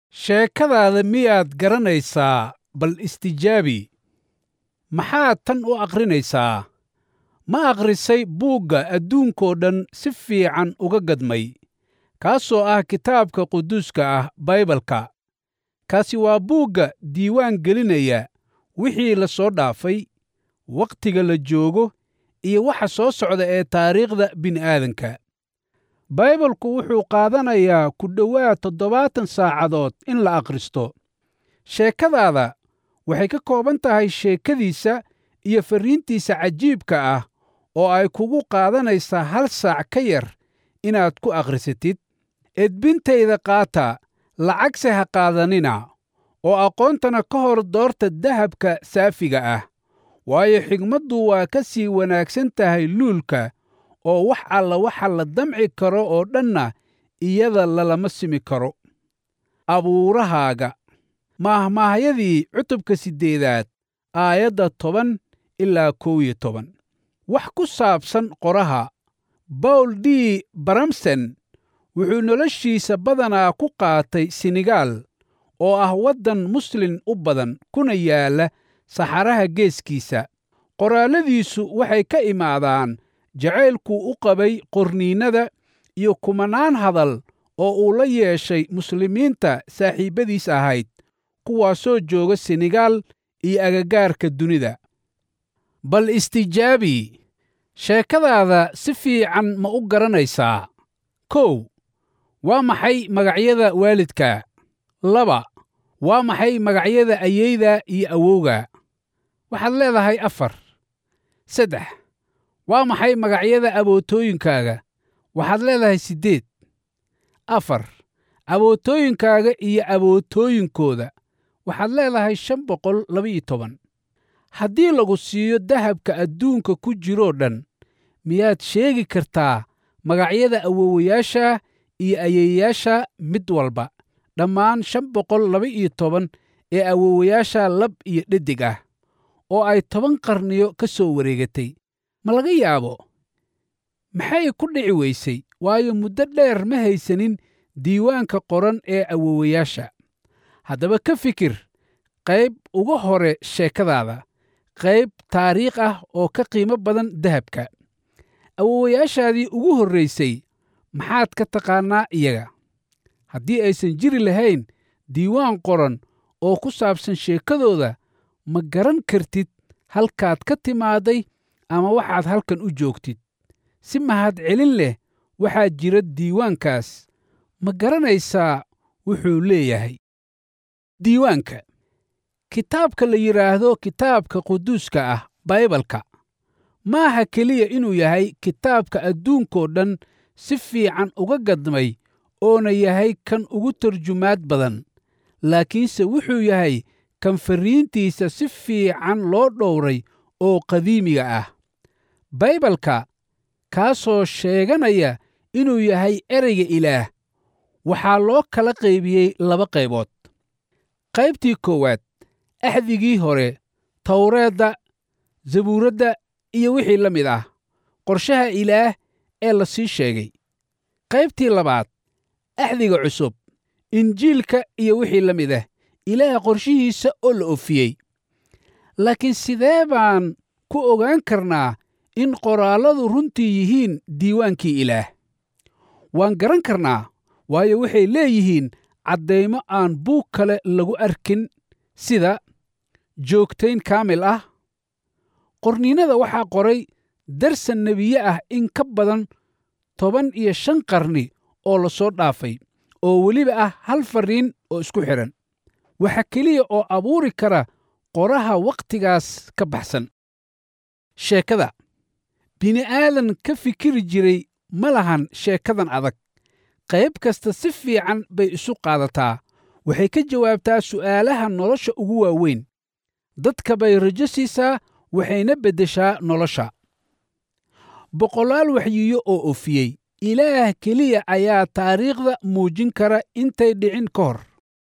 sheekadaada miyaad garanaysaa bal istijaabi maxaad tan u akhrinaysaa ma akhrisay buugga adduunkoo dhan si fiican uga gadmay kaasoo ah kitaabka quduuska ah baybalka kaasi waa buugga diiwaan gelinaya wixii la soo dhaafay wakhtiga la joogo iyo waxa soo socda ee taariikhda bini'aadanka baybalku wuxuu qaadanayaa ku dhowaad toddobaatan saacadood in la akhristo sheekadaada waxay ka kooban tahay sheekadiisa iyo farriintiisa cajiibka ah oo ay kugu qaadanaysaa hal saac ka yar inaad ku akhrisatid edbintayda qaata lacagse ha qaadanina oo aqoontana ka hor doorta dahabka saafiga ah waayo xigmaddu waa ka sii wanaagsan tahay luulka oo wax alla waxa la damci karo oo dhanna iyada lalama simi karo abuurahaaga maahmaahyadii cutubka siddeedaad aayadda toban ilaa kow iyo toban wax ku saabsan qoraha bawl d baramsen wuxuu noloshiisa badanaa ku qaatay senegaal oo ah waddan muslin u badan kuna yaalla saxaraha geeskiisa qoraalladiisu waxay ka imaadaan jacaylkuu u qabay qorniinnada iyo kumanaan hadal oo uu la yeeshay muslimiinta saaxiibbadiis ahayd kuwaasoo jooga senegaal iyo agagaarka dunida bal istijaabi sheekadaada si fiican ma u garanaysaa kow waa maxay magacyada waalidka laba waa maxay magacyada ayeyda iyo awowga waxaad leedahay afar saddex waa maxay magacyada abootooyinkaaga waxaad leedahay siddeed afar abootooyinkaaga iyo abootooyinkooda waxaad leedahay shan boqol labaiyo toban haddii lagu siiyo dahabka adduunka ku jiroo dhan miyaad sheegi kartaa magacyada awowayaasha iyo ayeeyaasha mid walba dhammaan shan boqol laba-iyo toban ee awowayaasha lab iyo dhedig ah oo ay toban qarniyo ka soo wareegatay ma laga yaabo maxay ku dhici weysay waayo muddo dheer ma haysanin diiwaanka qoran ee awowayaasha haddaba ka fikir qayb uga hore sheekadaada qayb taariikh ah oo ka qiimo badan dahabka awowayaashaadii ugu horraysay maxaad ka taqaannaa iyaga haddii aysan jiri lahayn diiwaan qoran oo ku saabsan sheekadooda ma garan kartid halkaad ka timaaday ama waxaad halkan u joogtid si mahadcelin leh waxaa jira diiwaankaas ma garanaysaa wuxuu leeyahay diiwaanka kitaabka la yidhaahdo kitaabka quduuska ah baybalka maaha keliya inuu yahay kitaabka adduunkoo dhan si fiican uga gadmay oona yahay kan ugu tarjumaad badan laakiinse wuxuu yahay kan farriintiisa si fiican loo dhowray oo qadiimiga ah baybalka kaasoo sheeganaya inuu yahay ereyga ilaah waxaa loo kala qaybiyey laba qaybood qaybtii koowaad axdigii hore tawreedda zabuuradda iyo wixii la mid ah qorshaha ilaah ee la sii sheegay qaybtii labaad axdiga cusub injiilka iyo wixii la mid ah ilaah qorshihiisa oo la ofiyey laakiin sidee baan ku ogaan karnaa in qoraalladu runtii yihiin diiwaankii ilaah waan garan karnaa waayo waxay leeyihiin caddaymo aan buug kale lagu arkin sida joogtayn kaamil ah qorniinada waxaa qoray darsan nebiye ah in ka badan toban iyo shan qarni oo la soo dhaafay oo weliba ah hal farriin oo isku xidhan waxa keliya oo abuuri kara qoraha wakhtigaas ka baxsan sheekada bini'aadan ka fikiri jiray ma lahan sheekadan adag qayb kasta si fiican bay isu qaadataa waxay ka jawaabtaa su'aalaha nolosha ugu waaweyn dadka bay rajo siisaa waxayna beddeshaa nolosha boqolaal waxyiyo oo ofiyey ilaah keliya ayaa taariikhda muujin kara intay dhicin ka hor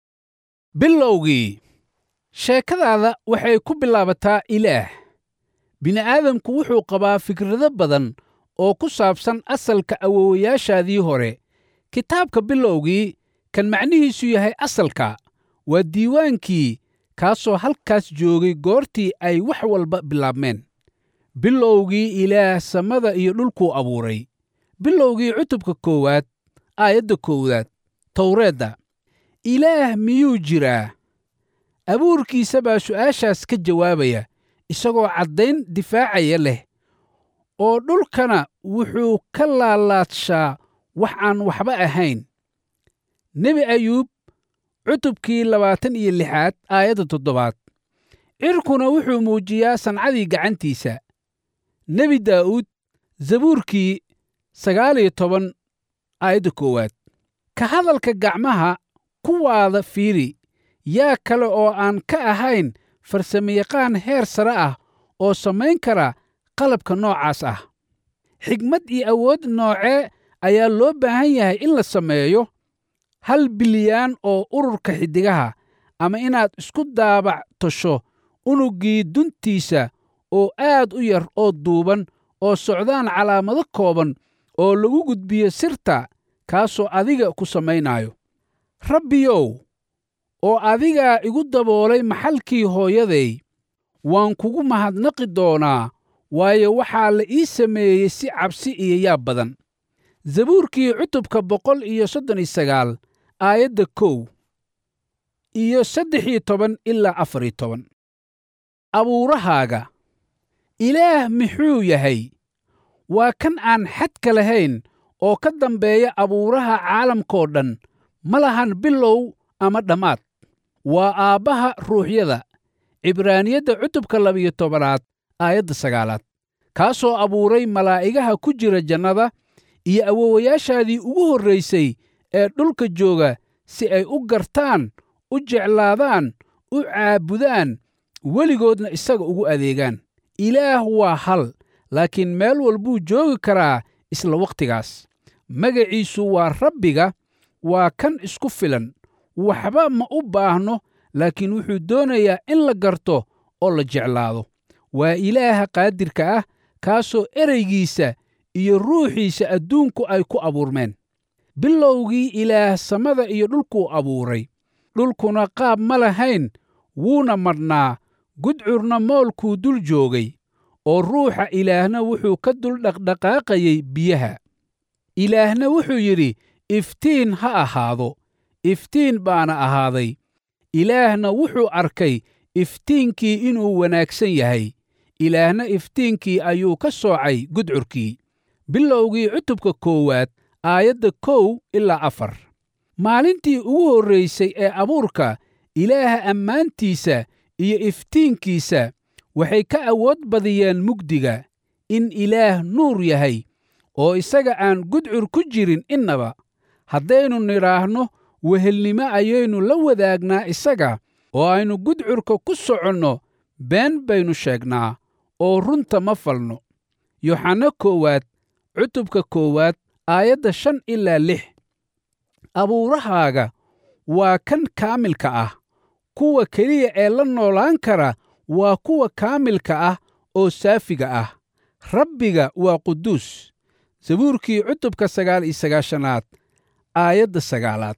bilowgii sheekadaada waxay ku bilaabataa ilaah bini'aadamku wuxuu qabaa fikrado badan oo ku saabsan asalka awowayaashaadii hore kitaabka bilowgii kan macnihiisu yahay asalka waa diiwaankii kaasoo halkaas joogay goortii ay wax walba bilaabmeen bilowgii ilaah samada iyo dhulkuu abuuray bilowgii cutubka koowaad aayadda koowaad towreedda ilaah miyuu jiraa abuurkiisa baa su'aashaas ka jawaabaya isagoo caddayn difaacaya leh oo dhulkana wuxuu ka laalaadshaa wax aan waxba ahayn nebi ayuub cutubkii labaatan iyo lixaad aayadda toddobaad cirkuna wuxuu muujiyaa sancadii gacantiisa nebi daa'uud zabuurkii sagaal iyo toban aayadda koowaad ka hadalka gacmaha kuwaada fiiri yaa kale oo aan ka ahayn farsamayaqaan heer sare ah oo samayn kara qalabka noocaas ah xigmad iyo awood noocee ayaa loo baahan yahay in la sameeyo hal bilyaan oo ururka xiddigaha ama inaad isku daabac tosho unuggii duntiisa oo aad u yar oo duuban oo socdaan calaamado kooban oo lagu gudbiyo sirta kaasoo adiga ku samaynaayo rabbiyow oo adigaa igu daboolay maxalkii hooyaday waan kugu mahadnaqi doonaa waayo waxaa la ii sameeyey si cabsi iyo yaab badan zabuurkii cutubka boqol iyo soddon iyo sagaal aayadda kow iyo saddex iyo toban ilaa afar iyo toban abuurahaaga ilaah muxuu yahay waa kan aan xadka lahayn oo ka dambeeya abuuraha caalamkoo dhan ma lahan bilow ama dhammaad waa aabbaha ruuxyada cibraaniyadda cutubka labiyo tobanaad aayadda sagaalaad kaasoo abuuray malaa'igaha ku jira jannada iyo awowayaashaadii ugu horraysay ee dhulka jooga si ay u gartaan u jeclaadaan u caabudaan weligoodna isaga ugu adeegaan ilaah waa hal laakiin meel walbuu joogi karaa isla wakhtigaas magaciisu waa rabbiga waa kan isku filan waxba ma u baahno laakiin wuxuu doonayaa in la garto oo la jeclaado waa ilaaha qaadirka ah kaasoo ereygiisa iyo ruuxiisa adduunku ay ku abuurmeen bilowgii ilaah samada iyo dhulkuu abuuray dhulkuna qaab ma lahayn wuuna madhnaa gudcurna moolkuu dul joogay oo ruuxa ilaahna wuxuu ka dul dhaqdhaqaaqayey biyaha ilaahna wuxuu yidhi iftiin ha ahaado iftiin baana ahaaday ilaahna wuxuu arkay iftiinkii inuu wanaagsan yahay ilaahna iftiinkii ayuu ka soocay gudcurkii bilowgii cutubka koowaad aayadda kow ilaa afar maalintii ugu horraysay ee abuurka ilaaha ammaantiisa iyo iftiinkiisa waxay ka awood badiyeen mugdiga in ilaah nuur yahay oo isaga aan gudcur ku jirin innaba haddaynu nidhaahno wehelnimo ayaynu la wadaagnaa isaga oo aynu gudcurka ku soconno been baynu sheegnaa oo runta ma falno yoxanno koowaad cutubka koowaad aayadda shan ilaa lix abuurahaaga waa kan kaamilka ah kuwa keliya ee la noolaan kara waa kuwa kaamilka ah oo saafiga ah rabbiga waa quduus sabuurkii cutubka sagaal iyo sagaashanaad aayadda sagaalaad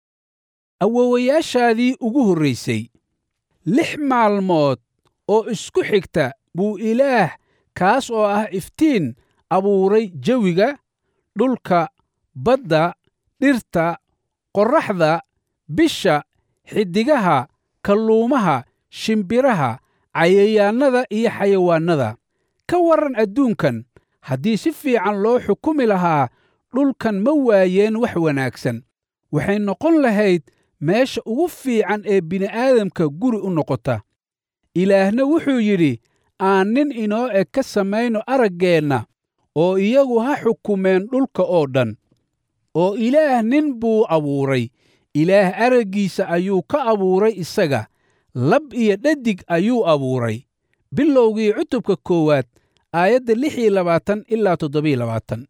awowayaashaadii ugu horraysay lix maalmood oo isku xigta buu ilaah kaas oo ah iftiin abuuray jawiga dhulka badda dhirta qorraxda bisha xiddigaha kalluumaha shimbiraha cayayaannada iyo xayawaannada ka warran adduunkan haddii si fiican loo xukumi lahaa dhulkan ma waayeen wax wanaagsan waxay noqon lahayd meesha ugu fiican ee bini'aadamka guri u noqota ilaahna wuxuu yidhi aan nin inoo eg ka samayno araggeenna oo iyagu ha xukumeen dhulka oo dhan oo ilaah nin buu abuuray ilaah araggiisa ayuu ka abuuray isaga lab iyo dhadig ayuu abuuray bilowgii cutubka koowaad aayadda lix iyo labaatan ilaa toddobiyo labaatan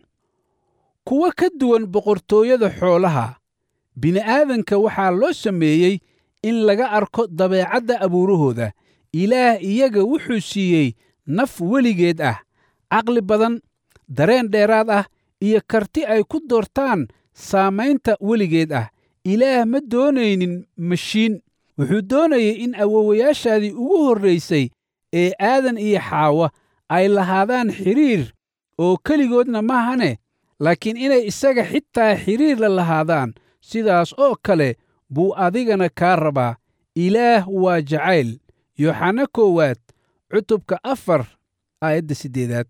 kuwa ka duwan boqortooyada xoolaha bini'aadanka waxaa loo sameeyey in laga arko dabeecadda abuurahooda ilaah iyaga wuxuu siiyey naf weligeed ah caqli badan dareen dheeraad ah iyo karti ay ku doortaan saamaynta weligeed ah ilaah ma doonaynin mashiin wuxuu doonayay in awowayaashaadii ugu horraysay ee aadan iyo xaawa ay lahaadaan xidhiir oo keligoodna maahane laakiin inay isaga xitaa xidhiir la lahaadaan sidaas oo kale buu adigana kaa rabaa ilaah waa jacayl yooxana koowaad cutubka afar aayadda siddeedaad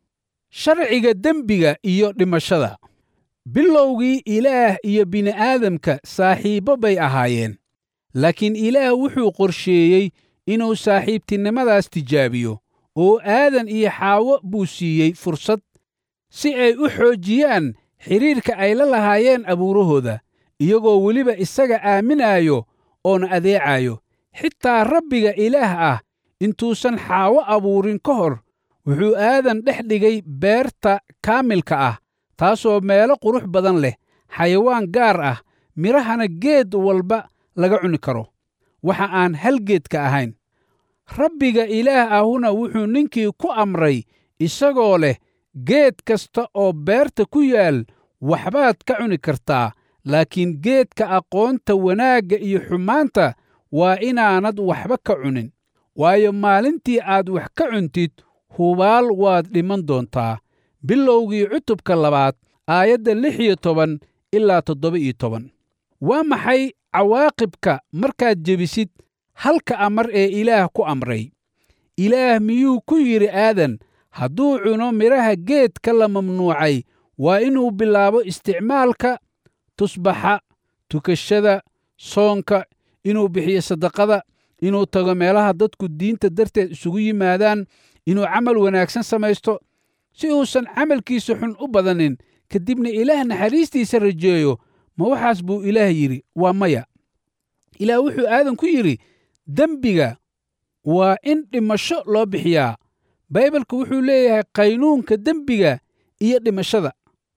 sharciga dembiga iyo dhimashada bilowgii ilaah iyo bini'aadamka saaxiibbo bay ahaayeen laakiin ilaah wuxuu qorsheeyey inuu saaxiibtinimadaas tijaabiyo oo aadan iyo xaawo buu siiyey fursad si ay u xoojiyaan xidhiirka ay la lahaayeen abuurahooda iyagoo weliba isaga aaminaayo oona adeecayo xitaa rabbiga ilaah ah intuusan xaawo abuurin ka hor wuxuu aadan dhex dhigay beerta kaamilka ah taasoo meelo qurux badan leh xayawaan gaar ah midhahana geed walba laga cuni karo waxa aan hal geedka ahayn rabbiga ilaah ahuna wuxuu ninkii ku amray isagoo leh geed kasta oo beerta ku yaal waxbaad ka cuni kartaa laakiin geedka aqoonta wanaagga iyo xumaanta waa inaanad waxba ka cunin waayo maalintii aad wax ka cuntid hubaal waad dhiman doontaa bilowgii cutubka labaad aayadda lix iyo toban ilaa toddoba iyo toban waa maxay cawaaqibka markaad jebisid halka amar ee ilaah ku amray ilaah miyuu ku yidhi aadan hadduu cuno midhaha geedka la mamnuucay waa inuu bilaabo isticmaalka tusbaxa tukashada soonka inuu bixiyo sadaqada inuu tago meelaha dadku diinta darteed isugu yimaadaan inuu camal wanaagsan samaysto si uusan camalkiisa xun u badanin kadibna ilaah naxariistiisa rajeeyo ma waxaas buu ilaah yidhi waa maya ilaah wuxuu aadan ku yidhi dembiga waa in dhimasho loo bixiyaa baybalka wuxuu leeyahay qaynuunka dembiga iyo dhimashada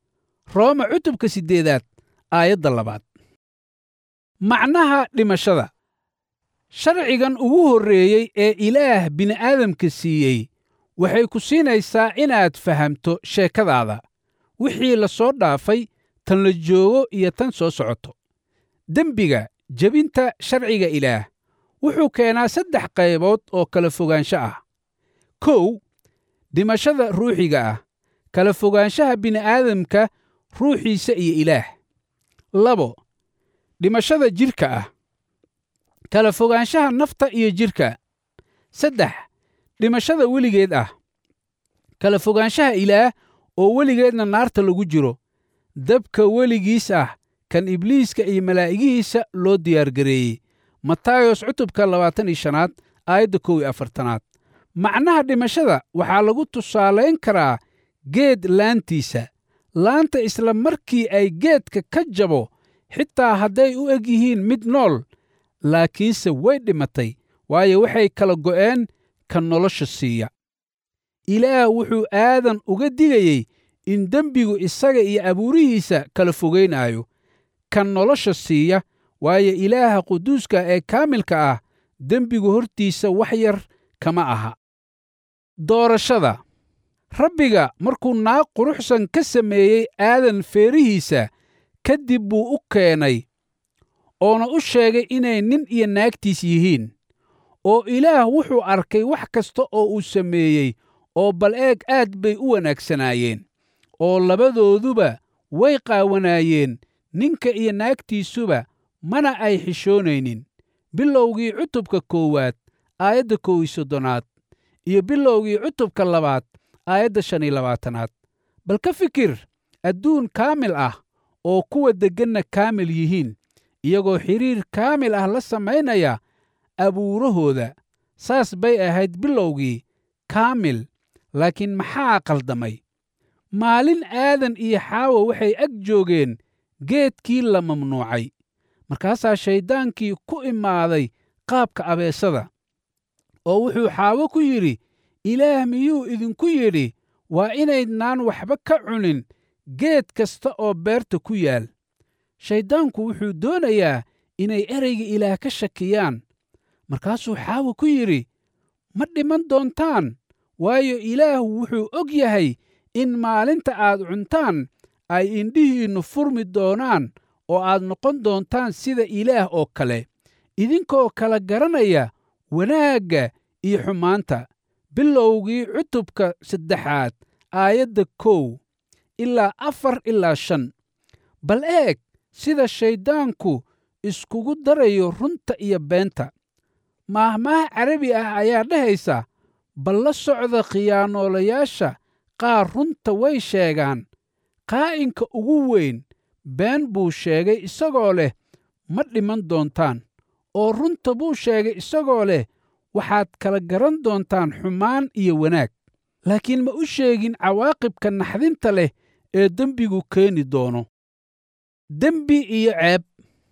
rooma cutubka siddeedaad aayadda labaad macnaha dhimashada sharcigan ugu horreeyey ee ilaah bini'aadamka siiyey waxay ku siinaysaa inaad fahamto sheekadaada wixii la soo dhaafay tan la joogo iyo tan soo socoto dembiga jebinta sharciga ilaah wuxuu keenaa saddex qaybood oo kala fogaansho ah kow dhimashada ruuxiga ah kala fogaanshaha bini'aadamka ruuxiisa iyo ilaah labo dhimashada jidhka ah kala fogaanshaha nafta iyo jidhka saddex dhimashada weligeed ah kala fogaanshaha ilaah oo weligeedna naarta lagu jiro dabka weligiis ah kan ibliiska iyo malaa'igihiisa loo diyaargareeyey matayos cutubka labaatan iyo shanaad aayadda kow iyo afartanaad macnaha dhimashada waxaa lagu tusaalayn karaa geed laantiisa laanta isla markii ay geedka ka jabo xitaa hadday u eg yihiin mid nool laakiinse way dhimatay waayo waxay kala go'een ka nolosha siiya ilaah wuxuu aadan uga digayey in dembigu isaga iyo abuurihiisa kala fogaynaayo kan nolosha siiya waayo ilaaha quduuska ee kaamilka ah dembigu hortiisa wax yar kama aha doorashada rabbiga markuu naag quruxsan ka sameeyey aadan feerihiisa ka dib buu u keenay oona u sheegay inay nin iyo naagtiis yihiin oo ilaah wuxuu arkay wax kasta oo uu sameeyey oo bal eeg aad bay u wanaagsanaayeen oo labadooduba way qaawanaayeen ninka iyo naagtiisuba mana ay xishoonaynin bilowgii cutubka koowaad aayadda kow iyo soddonaad iyo bilowgii cutubka labaad aayadda shan iyo labaatanaad bal ka fikir adduun kaamil ah oo kuwa degganna kaamil yihiin iyagoo xidhiir kaamil ah la samaynaya abuurahooda saas bay ahayd bilowgii kaamil laakiin maxaa qaldamay maalin aadan iyo xaawa waxay ag joogeen geedkii la mamnuucay markaasaa shayddaankii ku imaaday qaabka abeesada oo wuxuu xaawo ku yidhi ilaah miyuu idinku yidhi waa inaydnaan waxba ka cunin geed kasta oo beerta ku yaal shayddaanku wuxuu doonayaa inay ereyga ilaah ka shakiyaan markaasuu xaawo ku yidhi ma dhiman doontaan waayo ilaah wuxuu og yahay in maalinta aad cuntaan ay indhihiinnu furmi doonaan oo aad noqon doontaan sida ilaah oo kale idinkoo kala garanaya wanaagga iyo xumaanta bilowgii cutubka saddexaad aayadda kow ilaa afar ilaa shan bal eeg sida shayddaanku iskugu darayo runta iyo beenta maahmaah carabi ah ayaa dhahaysa bal la socda khiyaanoolayaasha qaar runta way sheegaan qaa'inka ugu weyn been buu sheegay isagoo leh ma dhiman doontaan oo runta buu sheegay isagoo leh waxaad kala garan doontaan xumaan iyo wanaag laakiin ma u sheegin cawaaqibka naxdinta leh ee dembigu keeni doono dembi iyo ceeb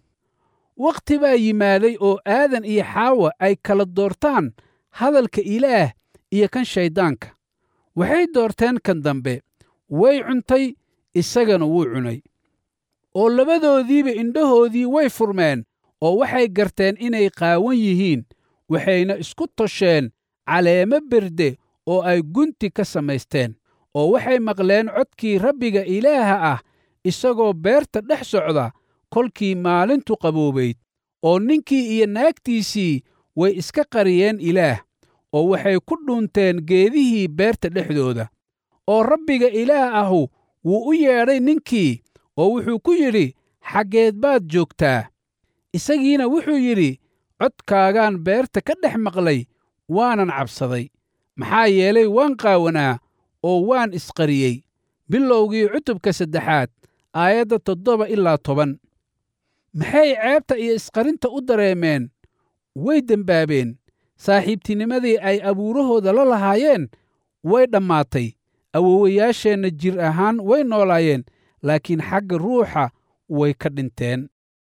wakhti baa yimaaday oo aadan iyo xaawa ay kala doortaan hadalka ilaah iyo kan shayddaanka waxay doorteen kan dambe way cuntay isagana wuu cunay oo labadoodiiba indhahoodii way furmeen oo waxay garteen inay qaawan yihiin waxayna isku tosheen caleemo berde oo ay gunti ka samaysteen oo waxay maqleen codkii rabbiga ilaaha ah isagoo beerta dhex socda kolkii maalintu qaboobayd oo ninkii iyo naagtiisii way iska qariyeen ilaah oo waxay ku dhuunteen geedihii beerta dhexdooda oo rabbiga ilaah ahu wuu u yeedhay ninkii oo wuxuu ku yidhi xaggeed baad joogtaa isagiina wuxuu yidhi codkaagaan beerta ka dhex maqlay waanan cabsaday maxaa yeelay waan qaawanaa oo waan isqariyey bilowgii cutubka saddexaad aayadda toddoba ilaa toban maxay ceebta iyo isqarinta u dareemeen way dembaabeen saaxiibtinimadii ay abuurahooda la lahaayeen way dhammaatay awowayaasheenna jir ahaan way noolaayeen laakiin xagga ruuxa way ka dhinteen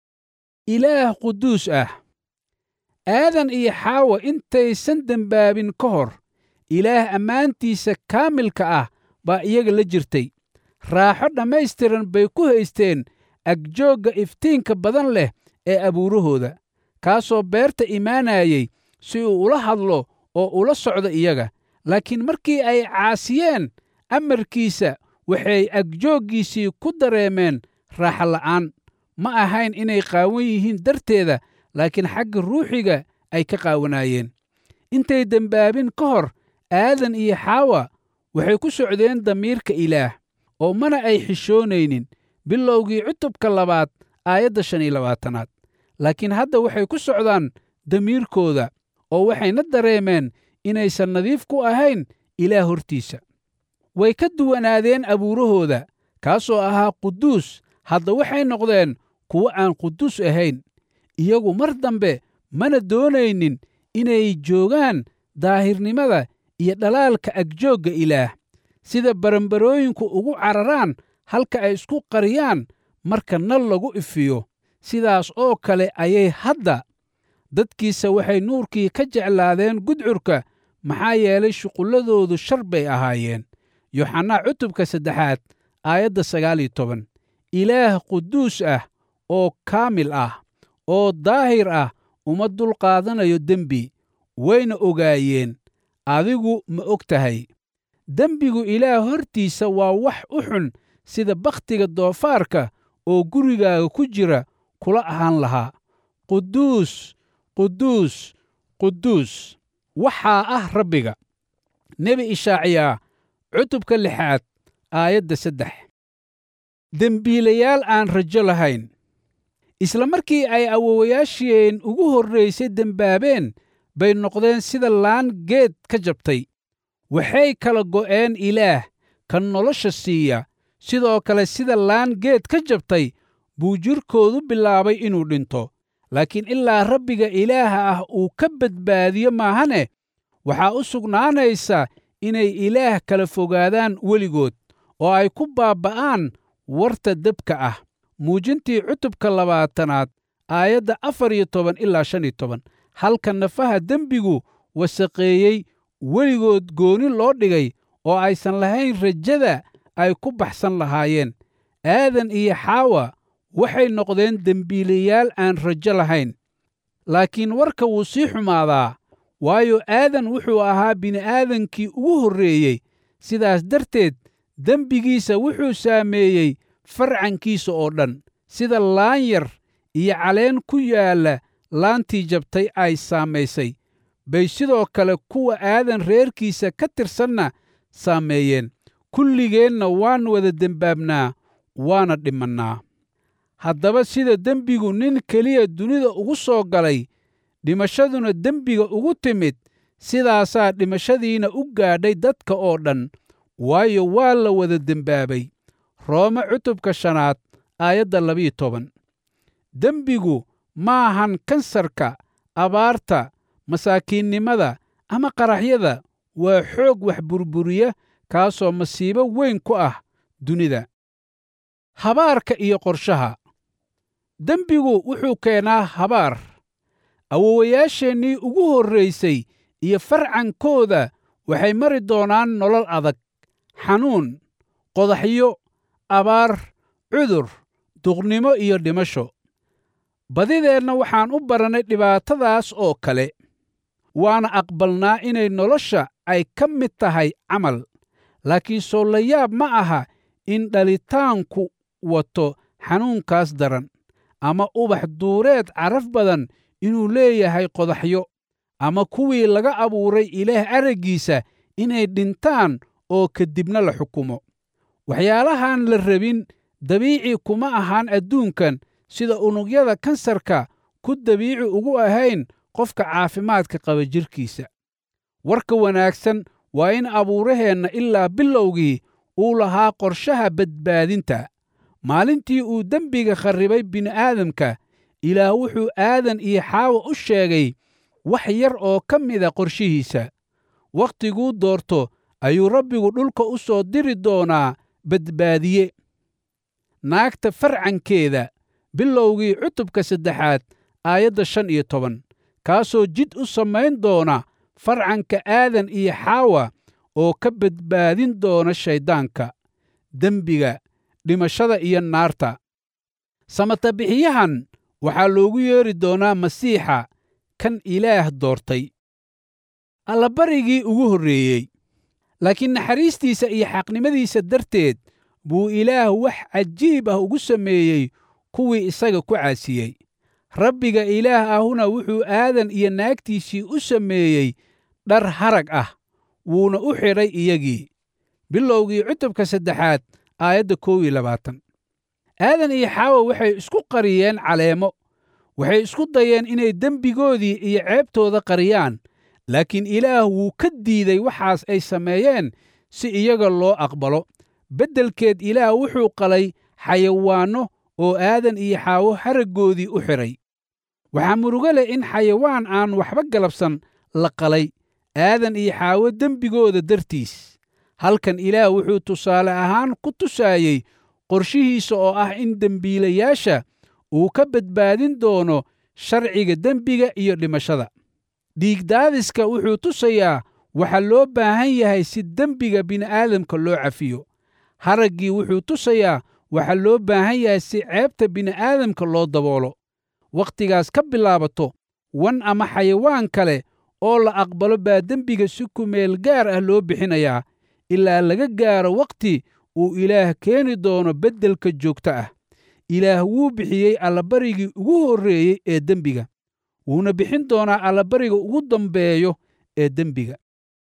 ilaah quduus ah aadan iyo xaawa intaysan dembaabin ka hor ilaah ammaantiisa kaamilka ah baa iyaga la jirtay raaxo dhammaystiran bay ku haysteen agjoogga iftiinka badan leh ee abuurahooda kaasoo beerta imaanayay si uu ula hadlo oo ula socdo iyaga laakiin markii ay caasiyeen amarkiisa waxay agjooggiisii ku dareemeen raaxo la'aan ma ahayn inay qaawan yihiin darteeda laakiin xagga ruuxiga ay ka qaawanaayeen intay dembaabin ka hor aadan iyo xaawa waxay ku socdeen damiirka ilaah oo mana ay xishoonaynin bilowgii cutubka labaad aayadda shan iyo labaatanaad laakiin hadda waxay ku socdaan damiirkooda oo waxayna dareemeen inaysan nadiif ku ahayn ilaah hortiisa way ka duwanaadeen abuurahooda kaasoo ahaa quduus hadda waxay noqdeen kuwo aan quduus ahayn iyagu mar dambe mana doonaynin inay joogaan daahirnimada iyo dhalaalka agjoogga ilaah sida barambarooyinku ugu cararaan halka ay isku qariyaan marka nal lagu ifiyo sidaas oo kale ayay hadda dadkiisa waxay nuurkii ka jeclaadeen gudcurka maxaa yeelay shuqulladoodu shar bay ahaayeen yoxanaa cutubka saddexaad aayadda sagaal iyo toban ilaah quduus ah oo kaamil ah oo daahir ah uma dulqaadanayo dembi wayna ogaayeen adigu ma og tahay dembigu ilaah hortiisa waa wax u xun sida bakhtiga doofaarka oo gurigaaga ku jira kula ahaan lahaa quduus quduus quduus waxaa ah rabbiga nebi ishaaciyaa cutubka lixaad aayadda saddex dembiilayaal aan rajo lahayn isla markii ay awowayaasheen ugu horraysay dembaabeen bay noqdeen sida laan geed ka jabtay waxay kala go'een ilaah kan nolosha siiya sidoo kale sida laan geed ka jabtay buu jirkoodu bilaabay inuu dhinto laakiin ilaa rabbiga ilaaha ah uu ka badbaadiyo maahane waxaa u sugnaanaysa inay ilaah kala fogaadaan weligood oo ay ku baabba'aan warta debka ah muujintii cutubka labaatanaad aayadda afar iyo toban ilaa shan iyo toban halka nafaha dembigu wasaqeeyey weligood gooni loo dhigay oo aysan lahayn rajada ay ku baxsan lahaayeen aadan iyo xaawa waxay noqdeen dembiilayaal aan rajo lahayn laakiin warka wuu sii xumaadaa waayo aadan wuxuu ahaa bini'aadankii ugu horreeyey sidaas darteed dembigiisa wuxuu saameeyey farcankiisa oo dhan sida laan yar iyo caleen ku yaalla laantii jabtay ay saamaysay bay sidoo kale kuwa aadan reerkiisa ka tirsanna saameeyeen kulligeenna waan wada dembaabnaa waana dhimannaa haddaba sida dembigu nin keliya dunida ugu soo galay dhimashaduna dembiga ugu timid sidaasaa dhimashadiina u gaadhay dadka oo dhan waayo waa la wada dembaabay roome cutubka shanaad aayadda labiyo toban dembigu maahan kansarka abaarta masaakiinnimada ama qaraxyada waa xoog wax burburiya kaasoo masiibo weyn ku ah dunida habaarka iyo qorshaha dembigu wuxuu keenaa habaar awowayaasheennii ugu horraysay iyo farcankooda waxay mari doonaan nolol adag xanuun qodaxyo abaar cudur duqnimo iyo dhimasho badideenna waxaan u barannay dhibaatadaas oo kale waana aqbalnaa inay nolosha ay ka mid tahay camal laakiin soo la yaab ma aha in dhalitaanku wato xanuunkaas daran ama ubax duureed caraf badan inuu leeyahay qodaxyo ama kuwii laga abuuray ilaah araggiisa inay dhintaan oo kadibna la xukumo waxyaalahan la rabin dabiici kuma ahaan adduunkan sida unugyada kansarka ku dabiici ugu ahayn qofka caafimaadka qaba jidhkiisa warka wanaagsan waa in abuuraheenna ilaa bilowgii uu lahaa qorshaha badbaadinta maalintii uu dembiga kharribay bini'aadamka ilaah wuxuu aadan iyo xaawa u sheegay wax yar oo ka mida qorshihiisa wakhtiguu doorto ayuu rabbigu dhulka u soo diri doonaa badbaadiye naagta farcankeeda bilowgii cutubka saddexaad aayadda shan iyo toban kaasoo jid u samayn doona farcanka aadan iyo xaawa oo ka badbaadin doona shayddaanka dembiga dhimashada iyo naarta samatabixiyahan waxaa loogu yeedhi doonaa masiixa kan ilaah doortay allabarigii ugu horreeyey laakiin naxariistiisa iyo xaqnimadiisa darteed buu ilaah wax cajiib ah ugu sameeyey kuwii isaga ku caasiyey rabbiga ilaah ahuna wuxuu aadan iyo naagtiisii u sameeyey dhar harag ah wuuna u xidhay iyagii bilowgii cutubka saddexaad aayadda kow iyo labaatan aadan iyo xaawa waxay isku qariyeen caleemo waxay isku dayeen inay dembigoodii iyo ceebtooda qariyaan laakiin ilaah wuu ka diiday waxaas ay sameeyeen si iyaga loo aqbalo beddelkeed ilaah wuxuu qalay xayawaanno oo aadan iyo xaawo haraggoodii u xidhay waxaa murugo leh in xayawaan aan waxba galabsan la qalay aadan iyo xaawo dembigooda dartiis halkan ilaah wuxuu tusaale ahaan ku tusaayey qorshihiisa oo ah in dembiilayaasha uu ka badbaadin doono sharciga dembiga iyo dhimashada dhiigdaadiska wuxuu tusayaa waxa loo baahan yahay si dembiga bini'aadamka loo cafiyo haraggii wuxuu tusayaa waxa loo baahan yahay si ceebta bini'aadamka loo daboolo wakhtigaas ka bilaabato wan ama xayawaan kale oo la aqbalo baa dembiga si kumeel gaar ah loo bixinayaa ilaa laga gaaro wakhti uu ilaah keeni doono beddelka joogto ah ilaah wuu bixiyey allabarigii ugu horreeyey ee dembiga wuuna bixin doonaa allabariga ugu dambeeyo ee dembiga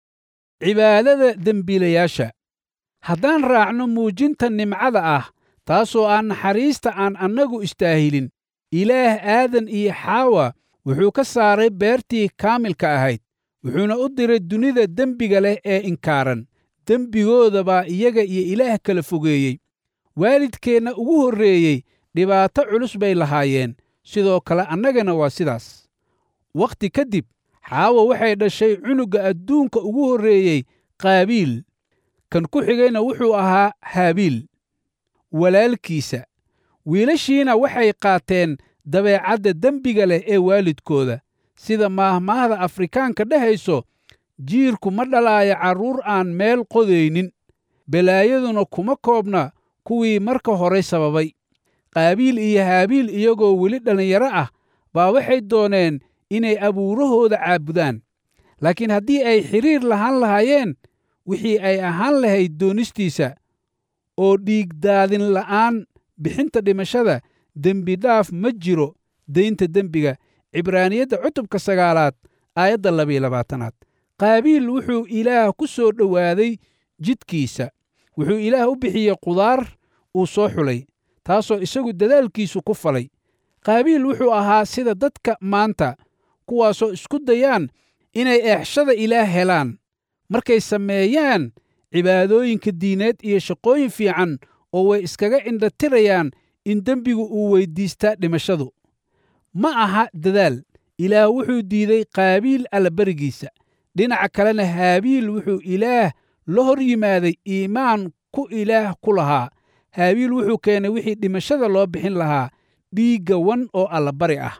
cibaadada dembiilayaasha haddaan raacno muujinta nimcada ah taasoo aan naxariista aan annagu istaahilin ilaah aadan iyo xaawa wuxuu ka saaray beertii kaamilka ahayd wuxuuna u diray dunida dembiga leh ee inkaaran dembigooda baa iyaga iyo ilaah kala fogeeyey waalidkeenna ugu horreeyey dhibaato culus bay lahaayeen sidoo kale annagana waa sidaas wakhti ka dib xaawa waxay dhashay cunugga adduunka ugu horreeyey qaabiil kan ku xigayna wuxuu ahaa haabiil walaalkiisa wiilashiina waxay qaateen dabeecadda dembiga leh ee waalidkooda sida maahmaahda afrikaanka dhehayso jiirku ma dhalaayo carruur aan meel qodaynin balaayaduna kuma koobna kuwii marka horay sababay qaabiil iyo haabiil iyagoo weli dhallinyaro ah baa waxay dooneen inay abuurahooda caabudaan laakiin haddii ay xidhiir lahaan lahaayeen wixii ay ahaan lahayd doonistiisa oo dhiigdaadin la'aan bixinta dhimashada dembi dhaaf ma jiro daynta dembiga cibraaniyadda cutubka sagaalaad aayadda labiyo labaatanaad qaabiil wuxuu ilaah ku soo dhowaaday jidkiisa wuxuu ilaah u bixiyey qudaar uu soo xulay taasoo isagu dadaalkiisu ku falay qaabiil wuxuu ahaa sida dadka maanta kuwaasoo isku dayaan inay eexshada ilaah helaan markay sameeyaan cibaadooyinka diineed iyo shaqooyin fiican oo way iskaga indhatirayaan in dembigu uu weyddiistaa dhimashadu ma aha dadaal ilaah wuxuu diiday qaabiil allaberigiisa dhinaca kalena haabiil wuxuu ilaah la hor yimaaday iimaan ku ilaah ku lahaa haabiil wuxuu keenay wixii dhimashada loo bixin lahaa dhiigga wan oo allabari ah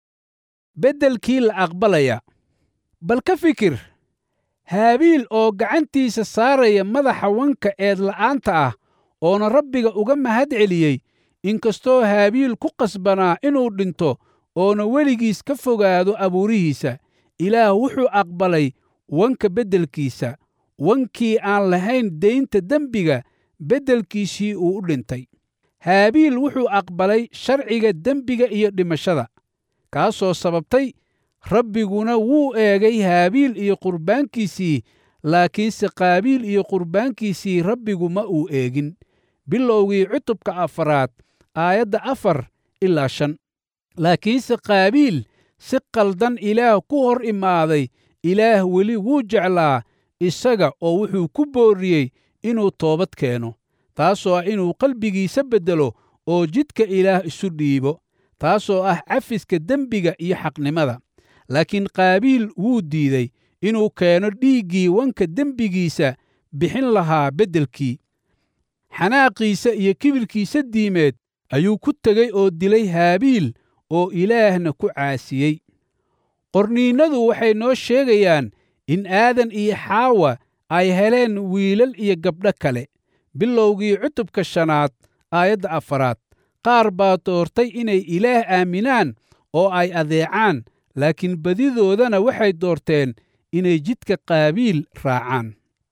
beddelkii la aqbalaya bal ka fikir haabiil oo gacantiisa saaraya madaxa wanka eedla'aanta ah oona rabbiga uga mahad celiyey inkastoo haabiil ku qasbanaa inuu dhinto oona weligiis ka fogaado abuurihiisa ilaah wuxuu aqbalay wanka beddelkiisa wankii aan lahayn daynta dembiga beddelkiisii uu u dhintay haabiil wuxuu aqbalay sharciga dembiga iyo dhimashada kaasoo sababtay rabbiguna wuu eegay haabiil iyo qurbaankiisii laakiinse qaabiil iyo qurbaankiisii rabbigu ma uu eegin bilowgii cutubka afaraad aayadda afar ilaa shan laakiinse qaabiil si qaldan ilaah ku hor imaaday ilaah weli wuu jeclaa isaga oo wuxuu ku boorriyey inuu toobad keeno taasoo ah inuu qalbigiisa beddelo oo jidka ilaah isu dhiibo taasoo ah cafiska dembiga iyo xaqnimada laakiin qaabiil wuu diiday inuu keeno dhiiggii wanka dembigiisa bixin lahaa beddelkii xanaaqiisa iyo kibirkiisa diimeed ayuu ku tegey oo dilay haabiil oo ilaahna ku caasiyey qorniinnadu waxay noo sheegayaan in aadan iyo xaawa ay heleen wiilal iyo gabdho kale bilowgii cutubka shanaad aayadda afaraad qaar baa doortay inay ilaah aaminaan oo ay adeecaan laakiin badidoodana waxay doorteen inay jidka qaabiil raacaan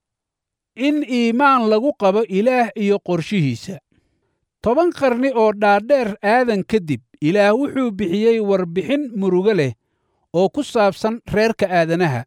in iimaan lagu qabo ilaah iyo qorshihiisa toban qarni oo dhaadheer aadan kadib ilaah wuxuu bixiyey warbixin murugo leh oo ku saabsan reerka aadanaha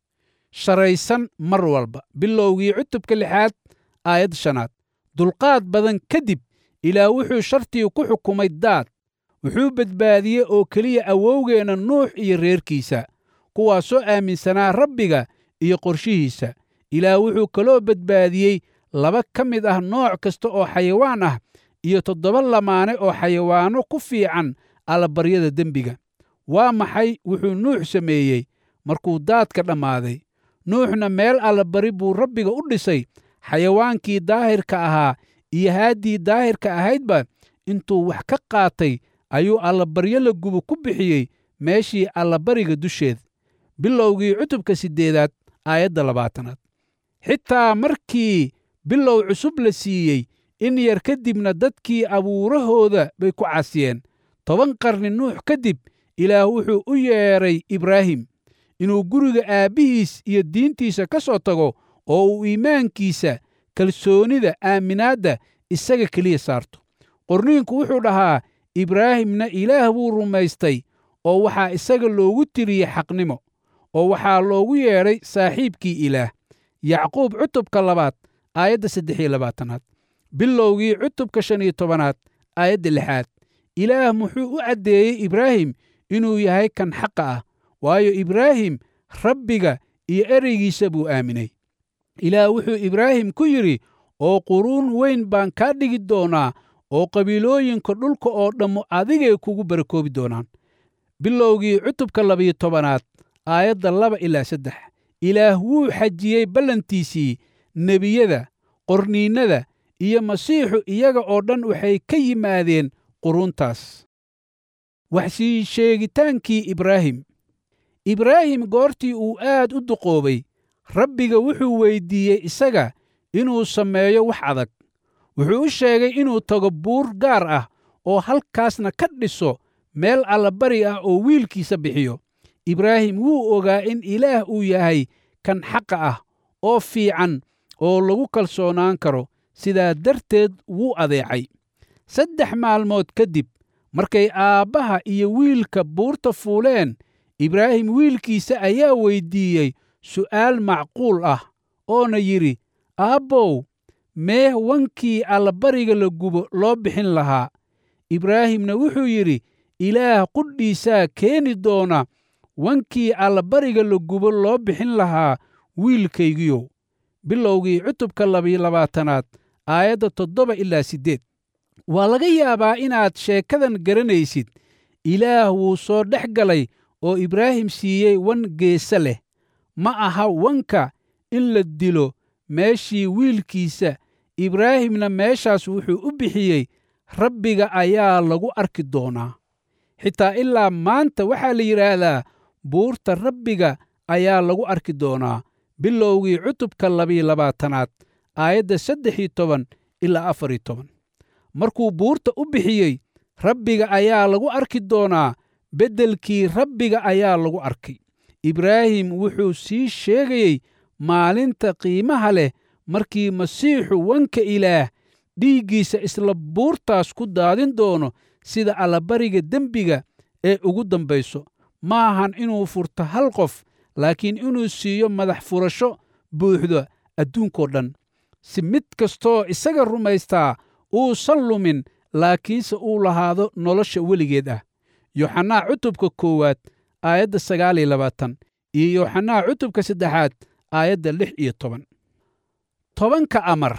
sharaysan mar walba bilowgii cutubka lixaad aayad shanaad dulqaad badan kadib ilaah wuxuu shartii ku xukumay daad wuxuu badbaadiyey oo keliya awowgeenna nuux iyo reerkiisa kuwaasoo aaminsanaa rabbiga iyo qorshihiisa ilaah wuxuu kaloo badbaadiyey laba ka mid ah nooc kasta oo xayawaan ah iyo toddoba lamaane oo xayawaanno ku fiican allabaryada dembiga waa maxay wuxuu nuux sameeyey markuu daadka dhammaaday nuuxna meel allabari buu rabbiga u dhisay xayawaankii daahirka ahaa iyo haaddii daahirka ahaydba intuu wax ka qaatay ayuu allabaryo la gubo ku bixiyey meeshii allabariga dusheed bilowgii cutubka siddeedaad aayadda labaatanaad xitaa markii bilow cusub la siiyey in yar kadibna dadkii abuurahooda bay ku casiyeen toban qarni nuux kadib ilaah wuxuu u yeedhay ibraahim inuu guriga aabbihiis iyo diintiisa ka soo tago oo uu iimaankiisa kalsoonida aaminaadda isaga keliya saarto qorniinku wuxuu dhahaa ibraahimna ilaah buu rumaystay oo waxaa isaga loogu tiriyey xaqnimo oo waxaa loogu yeedhay saaxiibkii ilaah yacquub cutubka labaad aayadda saddex iyo labaatanaad bilowgii cutubka shan iyo tobanaad aayadda lixaad ilaah muxuu u caddeeyey ibraahim inuu yahay kan xaqa ah waayo ibraahim rabbiga iyo ereygiisa buu aaminay ilaah wuxuu ibraahim ku yidhi oo quruun weyn baan kaa dhigi doonaa oo qabiilooyinka dhulka oo dhammu adigay kugu barakoobi doonaan bilowgii cutubka labiyo tobanaad aayadda laba ilaa saddex ilaah wuu xajiyey ballantiisii nebiyada qorniinnada iyo masiixu iyaga oo dhan waxay ka yimaadeen quruuntaas waxsii sheegitaankii ibraahim ibraahim goortii uu aad u duqoobay rabbiga wuxuu weyddiiyey isaga inuu sameeyo wax adag wuxuu u sheegay inuu tago buur gaar ah oo halkaasna ka dhiso meel allabari ah oo wiilkiisa bixiyo ibraahim wuu ogaa in ilaah uu yahay kan xaqa ah oo fiican oo lagu kalsoonaan karo sidaa darteed wuu adeecay saddex maalmood kadib markay aabbaha iyo wiilka buurta fuuleen ibraahim wiilkiisa ayaa weyddiiyey su'aal macquul ah oona yidhi aabbow mee wankii allabariga la gubo loo bixin lahaa ibraahimna wuxuu yidhi ilaah qudhiisaa keeni doona wankii allabariga la gubo loo bixin lahaa wiilkaygiyow bilowgii cutubka labiyo labaatanaad aayadda toddoba ilaa siddeed waa laga yaabaa inaad sheekadan garanaysid ilaah wuu soo dhex galay oo ibraahim siiyey wan geese leh ma aha wanka in la dilo meeshii wiilkiisa ibraahimna meeshaas wuxuu u bixiyey rabbiga ayaa lagu arki doonaa xitaa ilaa maanta waxaa la yidhaahdaa buurta rabbiga ayaa lagu arki doonaa bilowgii cutubka labiyo labaatanaad aayadda saddex iyo toban ilaa afar iyo toban markuu buurta u bixiyey rabbiga ayaa lagu arki doonaa beddelkii rabbiga ayaa lagu arkay ibraahim wuxuu sii sheegayey maalinta qiimaha leh markii masiixu wanka ilaah dhiiggiisa isla buurtaas ku daadin doono sida allabariga dembiga ee ugu dambayso maahan inuu furto hal qof laakiin inuu siiyo madax furasho buuxda adduunkoo dhan si mid kastoo isaga rumaystaa uusan lumin laakiinse uu lahaado nolosha weligeed ah yoxanaa cutubka koowaad aayadda sagaal iyo labaatan iyo yoxanaa cutubka saddexaad aayadda lix iyo toban tobanka amar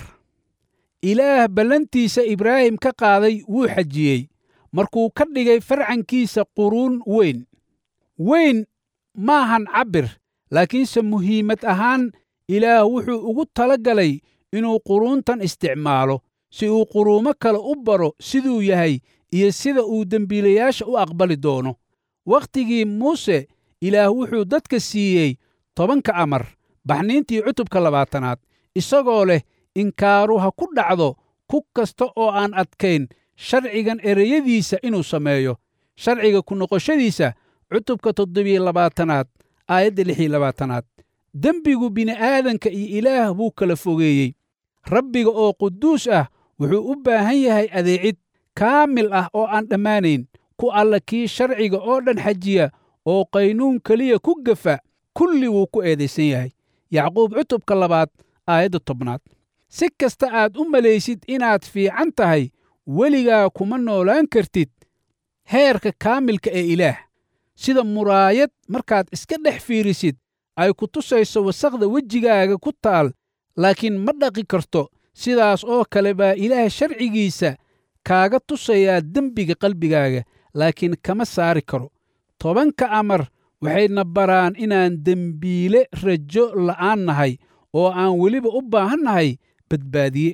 ilaah ballantiisa ibraahim ka qaaday wuu xajiyey markuu ka dhigay farcankiisa quruun weyn weyn maahan cabbir laakiinse muhiimad ahaan ilaah wuxuu ugu tala galay inuu quruuntan isticmaalo si uu quruumo kale u baro siduu yahay iyo sida uu dembiilayaasha u aqbali doono wakhtigii muuse ilaah wuxuu dadka siiyey tobanka amar baxniintii cutubka labaatanaad isagoo leh inkaaru ha ku dhacdo ku kasta oo aan adkayn sharcigan ereyadiisa inuu sameeyo sharciga ku noqoshadiisa cutubka toddobiyo labaatanaad aayadda lixiyo labaatanaad dembigu bini'aadanka iyo ilaah buu kala fogeeyey rabbiga oo quduus ah wuxuu u baahan yahay adeecid kaamil ah oo aan dhammaanayn ku alla kii sharciga oo dhan xajiya oo qaynuun keliya ku gafa kulli wuu ku eedaysan yahay yacquub cutubka labaad aayadda tobnaad si kasta aad u malaysid inaad fiican tahay weligaa kuma noolaan kartid heerka kaamilka ee ilaah sida muraayad markaad iska dhex fiirisid ay ku tusayso wasaqda wejigaaga ku taal laakiin ma dhaqi karto sidaas oo kale baa ilaah sharcigiisa kaaga tusayaa dembiga qalbigaaga laakiin kama saari karo tobanka amar waxayna baraan inaan dembiile rajo la'aan nahay oo aan weliba u baahan nahay badbaadiye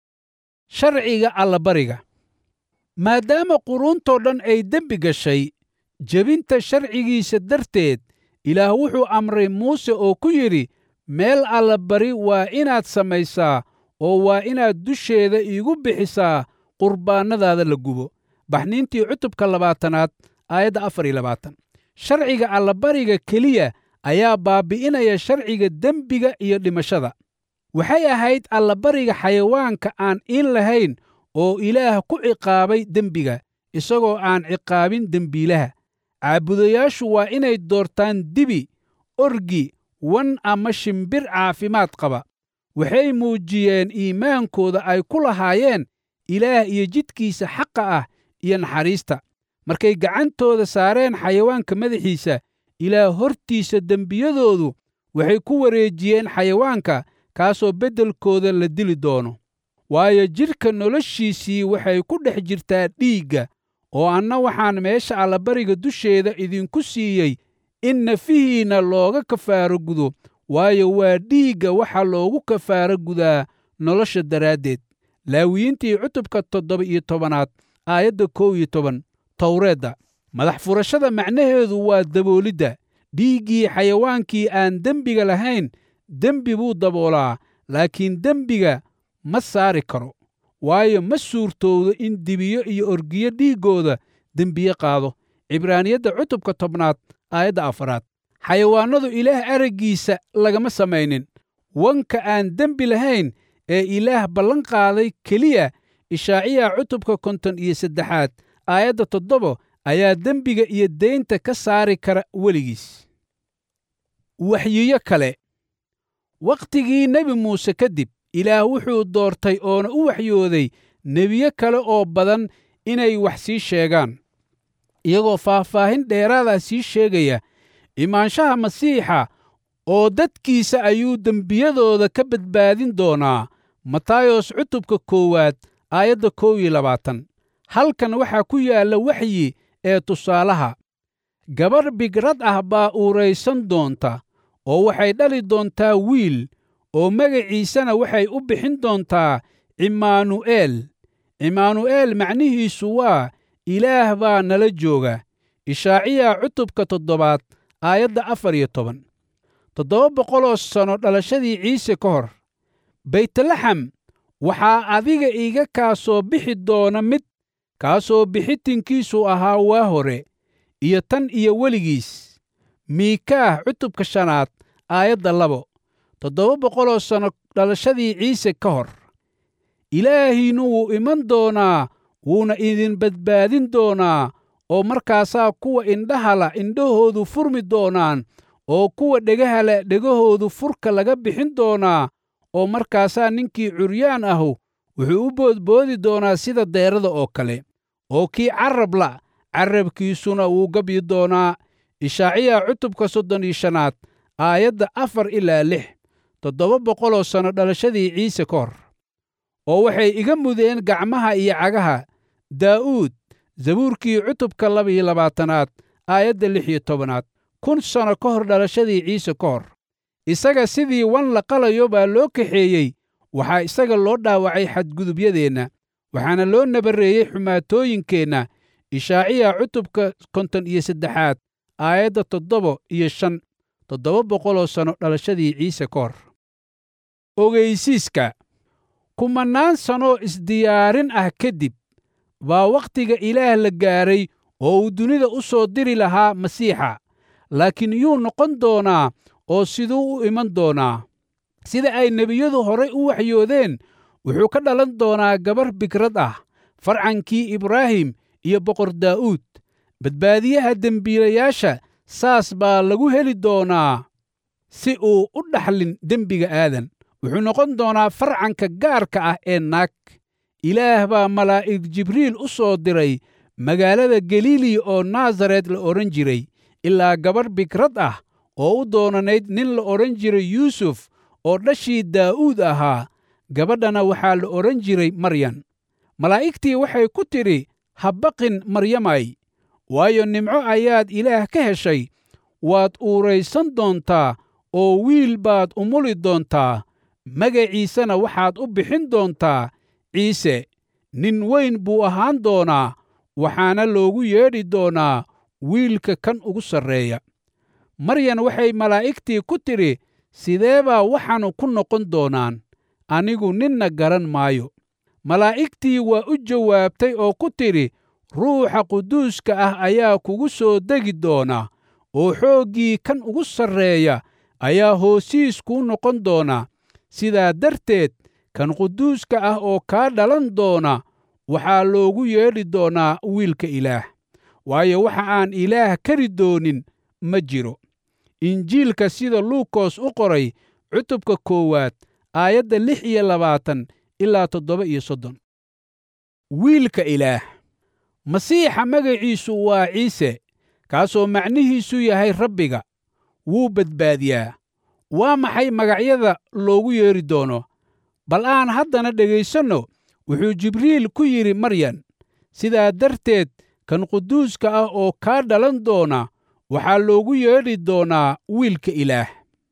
sharciga allabariga maadaama quruuntoo dhan ay dembi gashay jebinta sharcigiisa darteed ilaah wuxuu amray muuse oo ku yidhi meel allabari waa inaad samaysaa oo waa inaad dusheeda iigu bixisaa qurbaannadaada la gubo baxniintii cutubka labaatanaad aayadda afar iyo labaatan sharciga allabariga keliya ayaa baabbi'inaya sharciga dembiga iyo dhimashada waxay ahayd allabariga xayawaanka aan iin lahayn oo ilaah ku ciqaabay dembiga isagoo aan ciqaabin dembiilaha caabudayaashu waa inay doortaan dibi orgi wan ama shimbir caafimaad qaba waxay muujiyeen iimaankooda ay ku lahaayeen ilaah iyo jidkiisa xaqa ah iyo naxariista markay gacantooda saareen xayawaanka madaxiisa ilaah hortiisa dembiyadoodu waxay ku wareejiyeen xayawaanka kaasoo beddelkooda la dili doono waayo jidhka noloshiisii waxay ku dhex jirtaa dhiigga oo anna waxaan meesha allabariga dusheeda idinku siiyey in nafihiinna looga kafaaro gudo waayo waa dhiigga waxa loogu kafaaro gudaa nolosha daraaddeed laawiyiintii cutubka toddoba iyo tobanaad aayadda kow iyo toban towreedda madax furashada macnaheedu waa daboolidda dhiiggii xayawaankii aan dembiga lahayn dembi buu daboolaa laakiin dembiga ma saari karo waayo ma suurtowdo in dibiyo iyo orgiyo dhiiggooda dembiye qaado cibraaniyadda cutubka tobnaad aayadda afaraad xayawaannadu ilaah araggiisa lagama samaynin wanka aan dembi lahayn ee ilaah ballan qaaday keliya ishaaciya cutubka konton iyo saddexaad aayadda toddobo ayaa dembiga iyo deynta ka saari kara weligiis waxyiyo kale wakhtigii nebi muuse kadib ilaah wuxuu doortay oona u waxyooday nebiyo kale oo badan inay wax sii sheegaan iyagoo faahfaahin dheeraada sii sheegaya imaanshaha masiixa oo dadkiisa ayuu dembiyadooda ka badbaadin doonaa matayos cutubka koowaad aayadda kow iyo labaatan halkan waxaa ku yaalla waxyi ee tusaalaha gabarh bigrad ah baa uuraysan doonta oo waxay dhali doontaa wiil oo magaciisana waxay u bixin doontaa cimaanu'eel cimaanu'eel macnihiisu waa ilaah baa nala jooga ishaaciya cutubka toddobaad aayadda afar iyo toban toddoba boqoloo sanno dhalashadii ciise ka hor baytlaxam waxaa adiga iga kaa soo bixi doona mid kaasoo bixitinkiisu ahaa waa hore iyo tan iyo weligiis miikaah cutubka shanaad aayadda labo toddoba boqoloo sanno dhalashadii ciise ka hor ilaahiinnu wuu iman doonaa wuuna idin badbaadin doonaa oo markaasaa kuwa indhahala indhahoodu furmi doonaan oo kuwa dhegahala dhegahoodu furka laga bixin doonaa oo markaasaa ninkii curyaan ahu wuxuu u boodboodi doonaa sida deerada oo kale oo kii carrabla carrabkiisuna wuu gabyi doonaa ishaaciya cutubka soddon iyo shanaad aayadda afar ilaa lix toddoba boqoloo sanno dhalashadii ciise ka hor oo waxay iga mudeen gacmaha iyo cagaha daa'uud zabuurkii cutubka labaiyo labaatanaad aayadda lix iyo tobanaad kun sanno ka hor dhalashadii ciise ka hor isaga sidii wan la qalayo baa loo kaxeeyey waxaa isaga loo dhaawacay xadgudubyadeenna waxaana loo nabarreeyey xumaatooyinkeenna ishaaciya cutubka konton iyo saddexaad aayadda toddoba iyo shan toddoba boqoloo sanno dhalashadii ciise ka hor ogeysiiska kumannaan sannoo isdiyaarin ah kadib baa wakhtiga ilaah la gaaray oo uu dunida u soo diri lahaa masiixa laakiin yuu noqon doonaa oo siduu u iman doonaa sida ay nebiyadu horay u waxyoodeen wuxuu ka dhalan doonaa gabar bigrad ah farcankii ibraahim iyo boqor daa'uud badbaadiyaha dembiilayaasha saas baa lagu heli doonaa si uu u dhaxlin dembiga aadan wuxuu noqon doonaa farcanka gaarka ah ee naag ilaah baa malaa'ig jibriil u soo diray magaalada galiili oo naasaret la odhan jiray ilaa gabarh bigrad ah oo u doonanayd nin la odhan jiray yuusuf oo dhashii daa'uud ahaa gabadhana waxaa la odhan jiray maryan malaa'igtii waxay ku tidhi ha baqin maryamay waayo nimco ayaad ilaah ka heshay waad uuraysan doontaa oo wiil baad umuli doontaa magaciisana waxaad u bixin doontaa ciise nin weyn buu ahaan doonaa waxaana loogu yeedhi doonaa wiilka kan ugu sarreeya maryan waxay malaa'igtii ku tidhi sidee baa waxaanu ku noqon doonaan anigu ninna garan maayo malaa'igtii waa u jawaabtay oo ku tidhi ruuxa quduuska ah ayaa kugu soo degi doona oo xooggii kan ugu sarreeya ayaa hoosiis kuu noqon doona sidaa darteed kan quduuska ah oo kaa dhalan doona waxaa loogu yeedhi doonaa wiilka ilaah waayo waxa aan ilaah kari doonin ma jiro injiilka sida luukos u qoray cutubka koowaad aayadda lix iyo labaatan ilaa toddoba iyo soddon wiilka ilaah masiixa magaciisu waa ciise kaasoo macnihiisu yahay rabbiga wuu badbaadiyaa waa maxay magacyada loogu yeedhi doono bal aan haddana dhegaysanno wuxuu jibriil ku yidhi maryan sidaa darteed kan quduuska ah oo kaa dhalan doona waxaa loogu yeedhi doonaa wiilka ilaah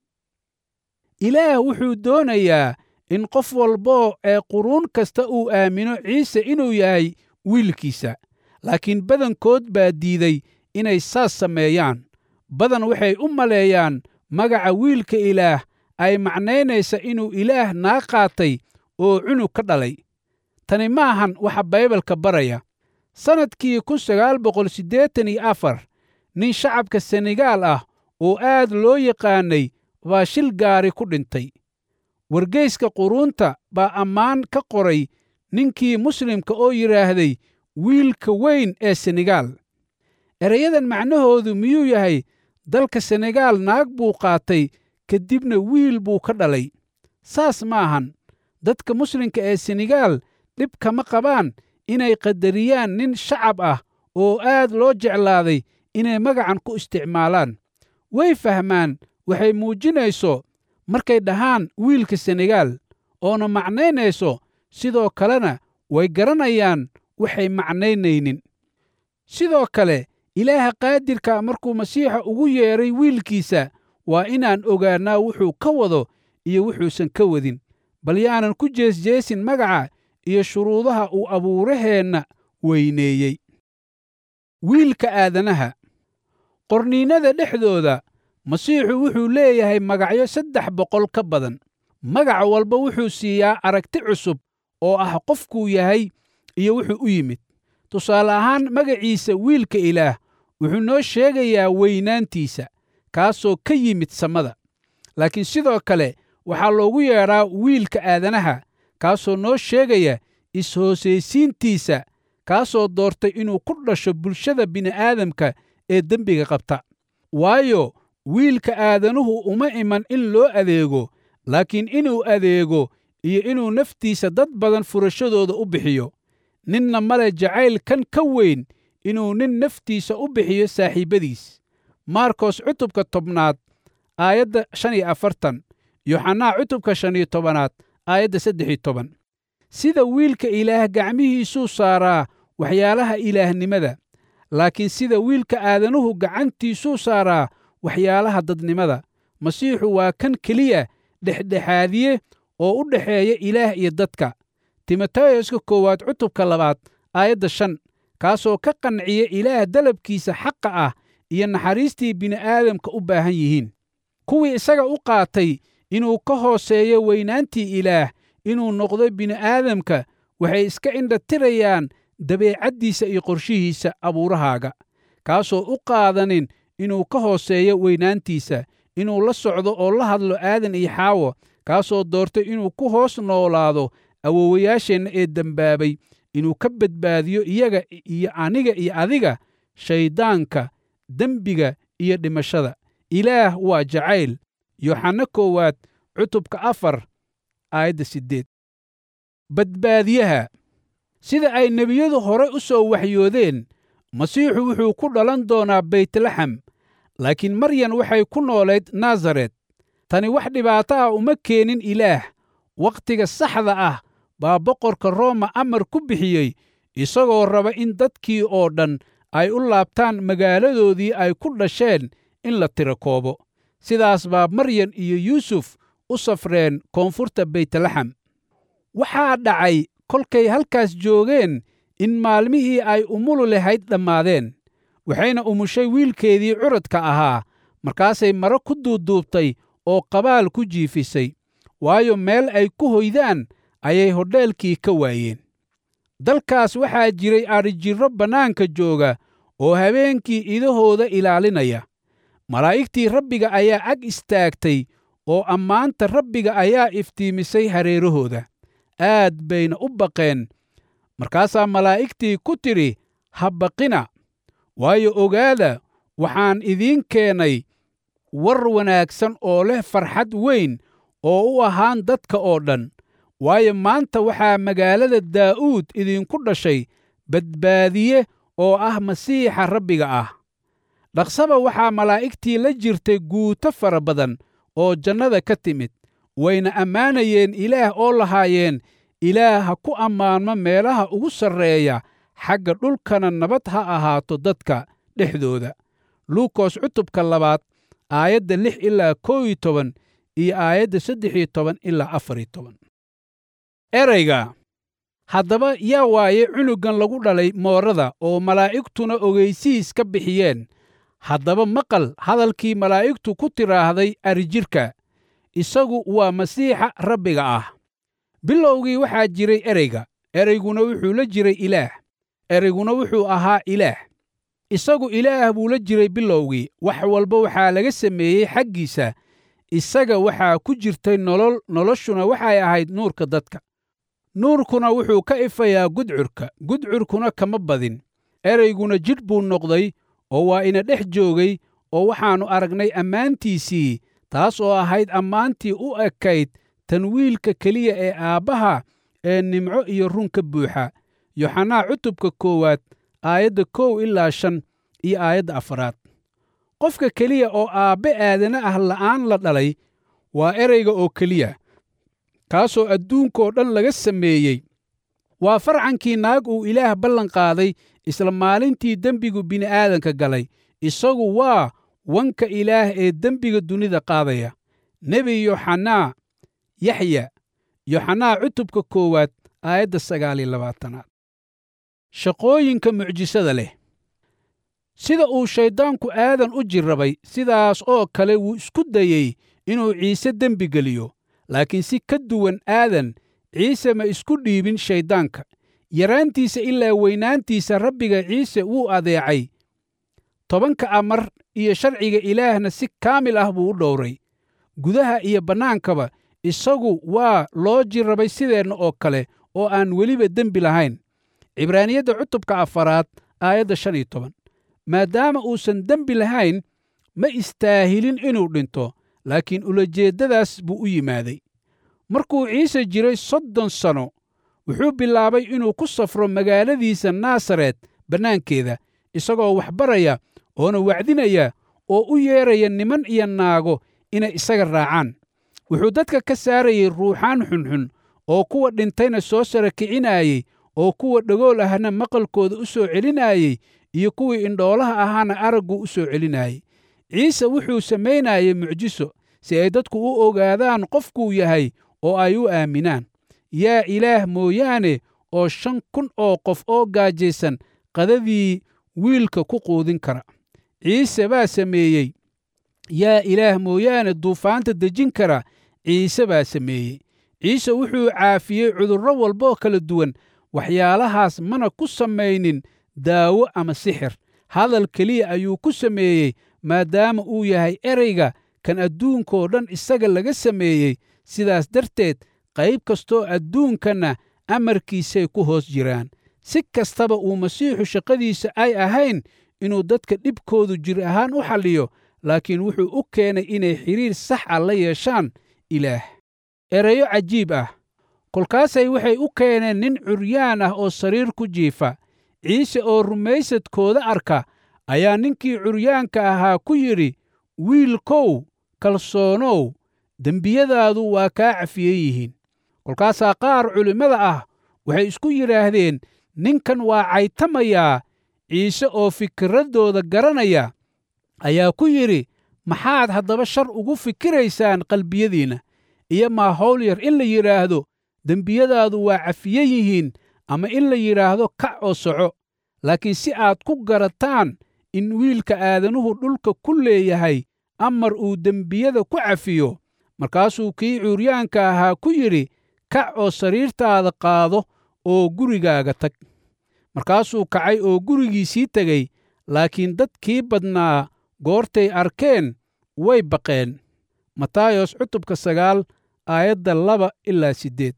ilaah wuxuu doonayaa in qof walboo ee quruun kasta uu aamino ciise inuu yahay wiilkiisa laakiin badankood baa diiday inay saas sameeyaan badan waxay u maleeyaan magaca wiilka ilaah ay macnaynaysa inuu ilaah naa qaatay oo cunug ka dhalay tani maahan waxa baybalka baraya sannadkii kun sagaal boqol siddeetan iyo afar nin shacabka senegaal ah oo aad loo yaqaannay baa shil gaari ku dhintay wargeyska quruunta baa ammaan ka qoray ninkii muslimka oo yidhaahday wiilka weyn ee senegaal erayadan macnahoodu miyuu yahay dalka senegaal naag buu qaatay kadibna wiil buu ka dhalay saas ma ahan dadka muslimka ee senegaal dhib kama qabaan inay qadariyaan nin shacab ah oo aad loo jeclaaday inay magacan ku isticmaalaan way fahmaan waxay muujinayso markay dhahaan wiilka senegaal oona macnaynayso sidoo kalena way garanayaan waxay macnaynaynin sidoo kale ilaaha qaadirka markuu masiixa ugu yeedhay wiilkiisa waa inaan ogaannaa wuxuu ka wado iyo wuxuusan ka wadin bal yaanan ku jeesjeesin magaca iyo shuruudaha uu abuuraheenna weyneeyey wiilka aadanaha qorniinnada dhexdooda masiixu wuxuu leeyahay magacyo saddex boqol ka badan magac walba wuxuu siiyaa aragti cusub oo ah qofkuu yahay iyo wuxuu u yimid tusaale ahaan magaciisa wiilka ilaah wuxuu noo sheegayaa weynaantiisa kaasoo ka yimid samada laakiin sidoo kale waxaa loogu yeedhaa wiilka aadanaha kaasoo noo sheegaya is-hoosaysiintiisa kaasoo doortay inuu ku dhasho bulshada bini'aadamka ee dembiga qabta waayo wiilka aadanuhu uma iman in loo adeego laakiin inuu adeego iyo inuu naftiisa dad badan furashadooda u bixiyo ninna male jacayl kan ka weyn inuu nin naftiisa u bixiyo saaxiibbadiis maarkos cutubka tobnaad aayadda shan iyo afartan yoxanaa cutubka shan iyo tobanaad aayadda saddex iyo toban sida wiilka ilaah gacmihiisuu saaraa waxyaalaha ilaahnimada laakiin sida wiilka aadanuhu gacantiisuu saaraa waxyaalaha dadnimada masiixu waa kan keliya dhexdhexaadiye oo u dhexeeya ilaah iyo dadka timoteyoska koowaad cutubka labaad aayadda shan kaasoo ka qanciya ilaah dalabkiisa xaqa ah iyo naxariistii bini'aadamka u baahan yihiin kuwii isaga u qaatay inuu ka hooseeyo weynaantii ilaah inuu noqdo bini'aadamka waxay iska indhatirayaan dabeecaddiisa iyo qorshihiisa abuurahaaga kaasoo u qaadanin inuu ka hooseeyo weynaantiisa inuu la socdo oo la hadlo aadan iyo xaawo kaasoo doortay inuu ku hoos noolaado awowayaasheenna ee dembaabay inuu ka badbaadiyo iyaga iyo aniga iyo adiga shayddaanka dembiga iyo dhimashada ilaah waa jacayl yoxanno koowaad cutubka afar aayadda siddeed badbaadiyaha sida ay nebiyadu hore u soo waxyoodeen masiixu wuxuu ku dhalan doonaa baytlaxem laakiin maryan waxay ku noolayd nasaret tani wax dhibaato ah uma keenin ilaah wakhtiga saxda ah baa boqorka rooma amar ku bixiyey isagoo raba in dadkii oo dhan ay u laabtaan magaaladoodii ay ku dhasheen in la tiro koobo sidaas baa maryan iyo yuusuf u safreen koonfurta baytlaxem waxaa dhacay kolkay halkaas joogeen in maalmihii ay umulu lahayd dhammaadeen waxayna umushay wiilkeedii curadka ahaa markaasay maro ku duuduubtay oo qabaal ku jiifisay waayo meel ay ku hoydaan ayay hodheelkii ka waayeen dalkaas waxaa jiray adhijirro bannaanka jooga oo habeenkii idahooda ilaalinaya malaa'igtii rabbiga ayaa ag istaagtay oo ammaanta rabbiga ayaa iftiimisay hareerahooda aad bayna u baqeen markaasaa malaa'igtii ku tidhi ha baqina waayo ogaada waxaan idiin keenay war wanaagsan oo leh farxad weyn oo u ahaan dadka oo dhan waayo maanta waxaa magaalada daa'uud idinku dhashay badbaadiye oo ah masiixa rabbiga ah dhaqsaba waxaa malaa'igtii la jirtay guuto fara badan oo jannada ka timid wayna ammaanayeen ilaah oo lahaayeen ilaah ha ku ammaanmo meelaha ugu sarreeya xagga dhulkana nabad ha ahaato dadka dhexdooda luukos cutubka labaad aayadda lix ilaa koo iyo toban iyo aayadda saddex iyo toban ilaa afar iyo toban erayga haddaba yaa waaye cunugan lagu dhalay moorada oo malaa'igtuna ogaysiis ka bixiyeen haddaba maqal hadalkii malaa'igtu ku tidhaahday arijirka isagu waa masiixa rabbiga ah bilowgii waxaa jiray ereyga ereyguna wuxuu la jiray ilaah ereyguna wuxuu ahaa ilaah isagu ilaah buu la jiray bilowgii wax walba waxaa laga sameeyey xaggiisa isaga waxaa ku jirtay nolol noloshuna waxay ahayd nuurka dadka nuurkuna wuxuu ka ifayaa gudcurka gudcurkuna kama badin erayguna jidh buu noqday oo waa ina dhex joogay oo waxaannu aragnay ammaantiisii taas oo ahayd ammaantii u ekayd tan wiilka keliya ee aabbaha ee nimco iyo run ka buuxa yoxanaa cutubka koowaad aayadda kow ilaa shan iyo aayadda afaraad qofka keliya oo aabbe aadana ah la'aan la dhalay waa ereyga oo keliya kaasoo adduunkoo dhan laga sameeyey waa farcankii naag uu ilaah ballan qaaday isla maalintii dembigu bini'aadanka galay isagu waa wanka ilaah ee dembiga dunida qaadaya nebi yoxanaa yaxya yoxanaa cutubka koowaad aayadda sagaal iyo labaatanaad shaqooyinka mucjisada leh sida uu shayddaanku aadan u jirrabay sidaas oo kale wuu isku dayey inuu ciise dembi geliyo laakiin si ka duwan aadan ciise ma isku dhiibin shayddaanka yaraantiisa ilaa weynaantiisa rabbiga ciise wuu adeecay tobanka amar iyo sharciga ilaahna si kaamil ah buu u dhowray gudaha iyo bannaankaba isagu waa loo jirrabay sideenna oo kale oo aan weliba dembi lahayn cibraaniyadda cutubka afaraad aayadda shan iyo toban maadaama uusan dembi lahayn ma istaahilin inuu dhinto laakiin ulajeeddadaas buu u yimaaday markuu ciise jiray soddon sano wuxuu bilaabay inuu ku safro magaaladiisa naasaret bannaankeeda isagoo wax baraya oona wacdinaya oo u yeeraya niman iyo naago inay isaga raacaan wuxuu dadka ka saarayey ruuxaan xunxun oo kuwa dhintayna soo sara kicinaayey oo kuwa dhagool ahna maqalkooda u soo celinaayey iyo kuwii indhoolaha ahaana araggu u soo celinaayey ciise wuxuu samaynayey mucjiso si ay dadku u ogaadaan qofkuu yahay oo ay u aaminaan yaa ilaah mooyaane oo shan kun oo qof oo gaajaysan qadadii wiilka ku quudin kara ciise baa sameeyey yaa ilaah mooyaane duufaanta dejin kara ciise baa sameeyey ciise wuxuu caafiyey cudurro walboo kala duwan waxyaalahaas mana ku samaynin daawo ama sixir hadal keliya ayuu ku sameeyey maadaama uu yahay ereyga kan adduunkoo dhan isaga laga sameeyey sidaas darteed qayb kastoo adduunkanna amarkiisay ku hoos jiraan si kastaba uu masiixu shaqadiisa ay ahayn inuu dadka dhibkoodu jir ahaan u xalliyo laakiin wuxuu u keenay inay xidhiir sax ah la yeeshaan ilaah erayo cajiib ah kolkaasay waxay u keeneen nin curyaan ah oo sariir ku jiifa ciise oo rumaysadkooda arka ayaa ninkii curyaanka ahaa ku yidhi wiilkow kalsoonow dembiyadaadu waa kaa cafiye yihiin kolkaasaa qaar culimmada ah waxay isku yidhaahdeen ninkan waa caytamayaa ciise oo fikraddooda garanaya ayaa ku yidhi maxaad haddaba shar ugu fikiraysaan qalbiyadiinna iyo maa hawl yar in la yidhaahdo dembiyadaadu waa cafiye yihiin ama in la yidhaahdo kac oo soco laakiin si aad ku garataan in wiilka aadanuhu dhulka ku leeyahay amar uu dembiyada ku cafiyo markaasuu kii cuuryaanka ahaa ku yidhi kac oo sariirtaada qaado oo gurigaaga tag markaasuu kacay oo gurigiisii tegey laakiin dadkii badnaa goortay arkeen way baqeen matayos cutubka sagaal aayadda laba ilaa siddeed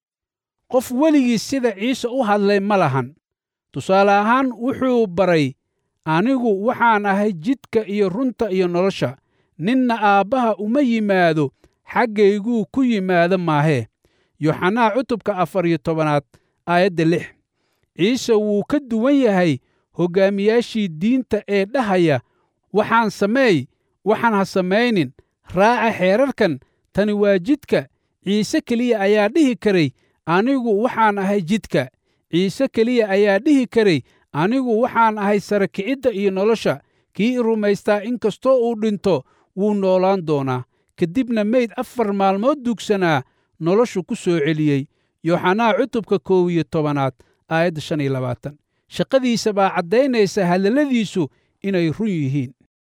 qof weligii sida ciise u hadlay ma lahan tusaale ahaan wuxuu baray anigu waxaan ahay jidka iyo runta iyo nolosha ninna aabbaha uma yimaado xaggayguu ku yimaado maahee yoxanaa cutubka afar iyo tobanaad aayadda lix ciise wuu ka duwan yahay hoggaamiyaashii diinta ee dhahaya waxaan sameey waxaan ha samaynin raaca xeerarkan tani waa jidka ciise keliya ayaa dhihi karay anigu waxaan ahay jidka ciise keliya ayaa dhihi karay anigu waxaan ahay sara kicidda iyo nolosha kii i rumaystaa in kastoo uu dhinto wuu noolaan doonaa kadibna meyd afar maalmood dugsanaa noloshu ku soo celiyey yooxanaa cutubka koow iyo tobanaad aayadda shan iyo labaatan shaqadiisa baa caddaynaysa hadalladiisu inay run yihiin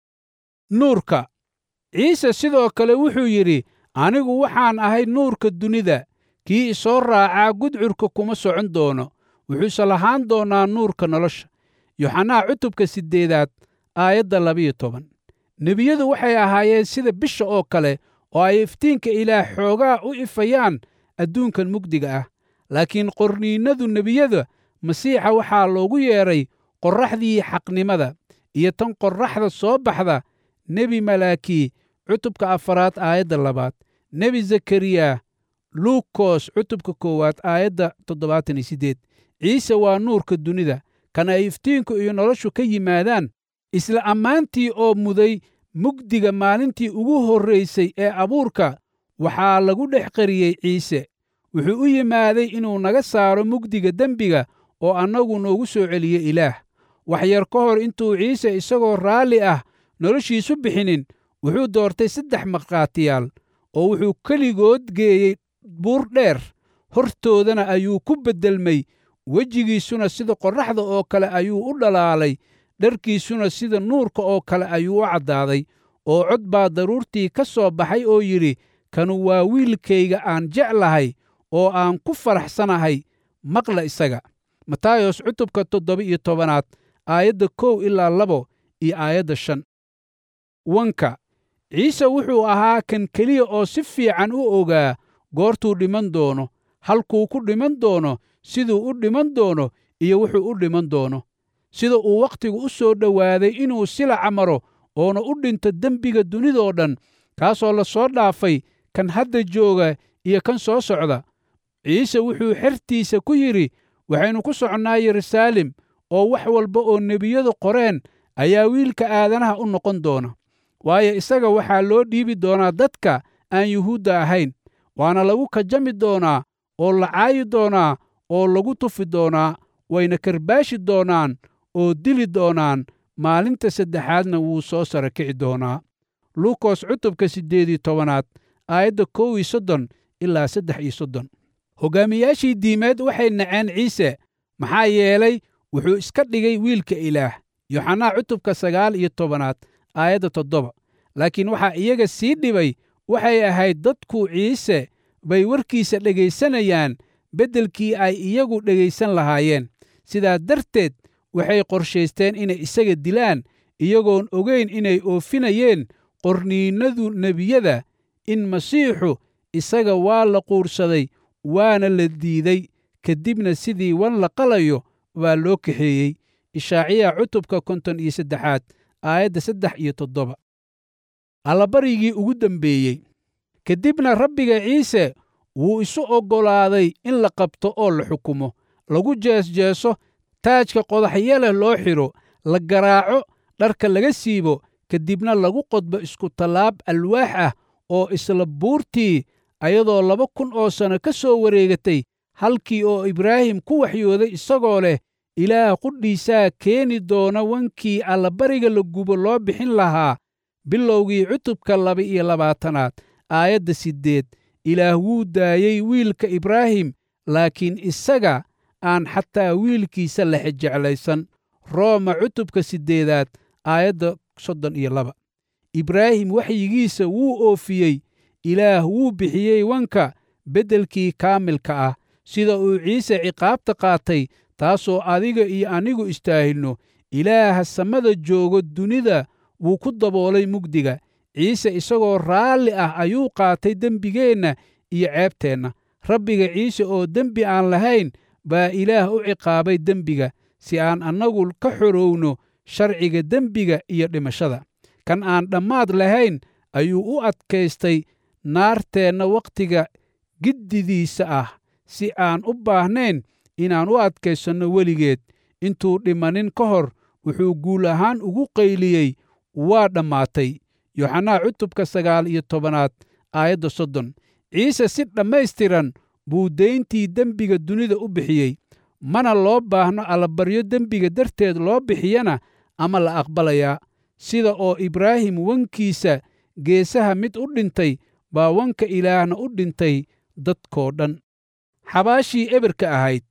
nuurka ciise sidoo kale wuxuu yidhi anigu waxaan ahay nuurka dunida kii isoo raacaa gudcurka kuma socon doono wuxuuse lahaan doonaa nuurka nolosha yoxanaa cutubka siddeedaad aayadda labiyo toban nebiyadu waxay ahaayeen sida bisha oo kale oo ay iftiinka ilaah xoogaa u ifayaan adduunkan mugdiga ah laakiin qorniinnadu nebiyada masiixa waxaa loogu yeedhay qorraxdii xaqnimada iyo tan qorraxda soo baxda nebi malaakii cutubka afaraad aayadda labaad nebi zakariya luukos cutubka koowaad aayadda toddobaatan iyo siddeed ciise waa nuurka dunida kan ay iftiinku iyo noloshu ka yimaadaan isla ammaantii oo muday mugdiga maalintii ugu horraysay ee abuurka waxaa lagu dhex qariyey ciise wuxuu u yimaaday inuu naga saaro mugdiga dembiga oo annagu noogu soo celiyo ilaah wax yar ka hor intuu ciise isagoo raalli ah noloshiisu bixinin wuxuu doortay saddex markhaatiyaal oo wuxuu keligood geeyey buur dheer hortoodana ayuu ku beddelmay wejigiisuna sida qorraxda oo kale ayuu u dhalaalay dharkiisuna sida nuurka oo kale ayuu u caddaaday oo cod baa daruurtii ka soo baxay oo yidhi kanu waa wiilkayga aan jeclahay oo aan ku faraxsanahay maqla isaga matayos cutubka toddoba iyo tobanaad aayadda kow ilaa labo iyo aayadda shan wanka ciise wuxuu ahaa kan keliya oo si fiican u ogaa goortuu dhiman doono halkuu ku dhiman doono siduu u dhiman doono iyo wuxuu u dhiman doono sida uu wakhtigu u soo dhowaaday inuu silaca maro oona u dhinto dembiga dunidoo dhan kaasoo la soo dhaafay kan hadda jooga iyo kan soo socda ciise wuxuu xertiisa ku yidhi waxaynu ku soconnaa yeruusaalem oo wax walba oo nebiyadu qoreen ayaa wiilka aadanaha u noqon doona waayo isaga waxaa loo dhiibi doonaa dadka aan yuhuudda ahayn waana lagu kajami doonaa oo la caayi doonaa oo lagu tufi doonaa wayna karbaashi doonaan oo dili doonaan maalinta saddexaadna wuu soo sara kici doonaa luukos cutubka siddeed iyo tobanaad aayadda kow iyo soddon ilaa saddex iyo soddon hoggaamiyaashii diimeed waxay naceen ciise maxaa yeelay wuxuu iska dhigay wiilka ilaah yoxanaa cutubka sagaal iyo tobanaad aayadda toddoba laakiin waxaa iyaga sii dhibay waxay ahayd dadku ciise bay warkiisa dhegaysanayaan beddelkii ay iyagu dhegaysan lahaayeen sidaa darteed waxay qorshaysteen inay isaga dilaan iyagoon ogayn inay oofinayeen qorniinnadu nebiyada in masiixu isaga waa la quursaday waana la diiday kadibna sidii wan la qalayo baa loo kaxeeyey ishaaciya cutubka konton iyo saddexaad aayadda saddex iyo toddoba allabarigii ugu dembeeyey kadibna rabbiga ciise wuu isu oggolaaday in la qabto oo la xukumo lagu jeesjeeso taajka qodaxyo leh loo xidho la garaaco dharka laga siibo kadibna lagu qodbo iskutallaab alwaax ah oo isla buurtii ayadoo laba kun oo sanno ka soo wareegatay halkii oo ibraahim ku waxyooday isagoo leh ilaah qudhiisaa keeni doona wankii allabariga la gubo loo bixin lahaa bilowgii cutubka laba iyo labaatanaad aayadda siddeed ilaah wuu daayey wiilka ibraahim laakiin isaga aan xataa wiilkiisa lexe jeclaysan rooma cutubka siddeedaad aayadda soddon iyo laba ibraahim waxyigiisa wuu oofiyey ilaah wuu bixiyey wanka beddelkii kaamilka ah sida uu ciise ciqaabta qaatay taasoo adiga iyo anigu istaahilno ilaaha samada joogo dunida wuu ku daboolay mugdiga ciise isagoo raalli ah ayuu qaatay dembigeenna iyo ceebteenna rabbiga ciise oo dembi aan lahayn baa ilaah u ciqaabay dembiga si aan annagu ka xorowno sharciga dembiga iyo dhimashada kan aan dhammaad lahayn ayuu u adkaystay naarteenna wakhtiga giddidiisa ah si aan u baahnayn inaan u adkaysanno weligeed intuu dhimanin ka hor wuxuu guul ahaan ugu qayliyey waa dhammaatay yoxanaa cutubka sagaal iyo tobanaad aayadda soddon ciise si dhammaystiran buu dayntii dembiga dunida u bixiyey mana loo baahno allabaryo dembiga darteed loo bixiyana ama la aqbalayaa sida oo ibraahim wankiisa geesaha mid u dhintay baa wanka ilaahna u dhintay dadkoo dhan xabaashii eberka ahayd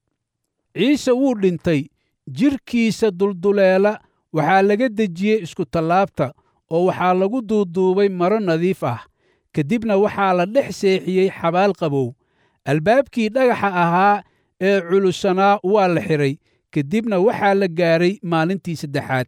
ciise wuu dhintay jidhkiisa dulduleela waxaa laga dejiyey iskutallaabta oo waxaa lagu duuduubay maro nadiif ah kadibna waxaa la dhex seexiyey xabaal qabow albaabkii dhagaxa ahaa ee culusanaa waa la xidhay kadibna waxaa la gaadhay maalintii saddexaad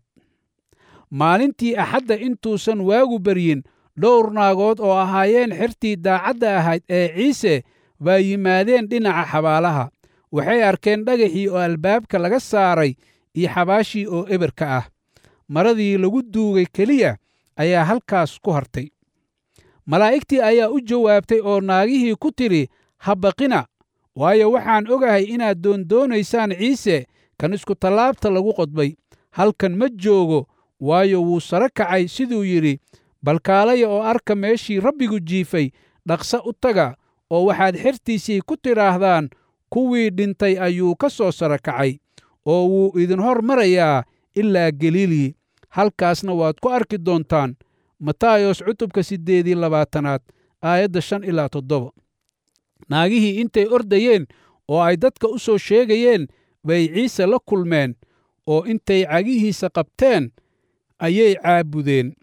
maalintii axadda intuusan waagu baryin dhowr naagood oo ahaayeen xertii daacadda ahayd ee ciise baa yimaadeen dhinaca xabaalaha waxay arkeen dhagaxii oo albaabka laga saaray iyo xabaashii oo eberka ah maradii lagu duugay keliya ayaa halkaas ku hartay malaa'igtii ayaa u jawaabtay oo naagihii ku tidhi ha baqina waayo waxaan ogahay inaad doondoonaysaan ciise kan iskutallaabta lagu qodbay halkan ma joogo waayo wuu sare kacay siduu yidhi balkaalaya oo arka meeshii rabbigu jiifay dhaqsa u taga oo waxaad xertiisii ku tidhaahdaan kuwii dhintay ayuu ka soo sare kacay oo wuu idin hor marayaa ilaa galiilii halkaasna waad ku arki doontaan matayos cutubka siddeedii labaatanaad aayadda shan ilaa toddoba naagihii intay ordayeen oo ay dadka u soo sheegayeen bay ciise la kulmeen oo intay cagihiisa qabteen ayay caabudeen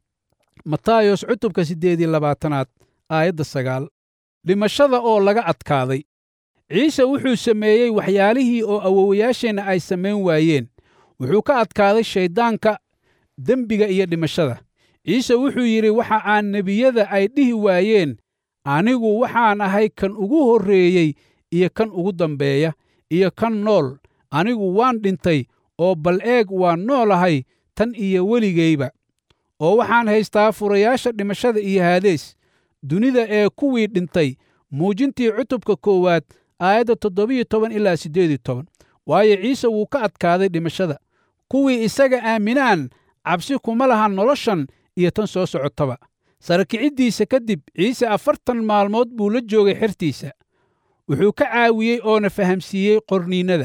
matayos cutubka siddeedii labaatanaad aayadda sagaal dhimashada oo laga adkaaday ciise wuxuu sameeyey waxyaalihii oo awowayaasheenna ay samayn waayeen wuxuu ka adkaaday shayddaanka dembiga iyo dhimashada ciise wuxuu yidhi waxa aan nebiyada ay dhihi waayeen anigu waxaan ahay kan ugu horreeyey iyo kan ugu dambeeya iyo kan nool anigu waan dhintay oo bal eeg waan noolahay tan iyo weligayba oo waxaan haystaa furayaasha dhimashada iyo haadees dunida ee kuwii dhintay muujintii cutubka koowaad aayadda toddobiyo toban ilaa siddeediyo toban waayo ciise wuu ka adkaaday dhimashada kuwii isaga aaminaan cabsi kuma lahan noloshan iyo tan soo socotaba sarakiciddiisa kadib ciise afartan maalmood buu la joogay xertiisa wuxuu ka caawiyey oona fahamsiiyey qorniinnada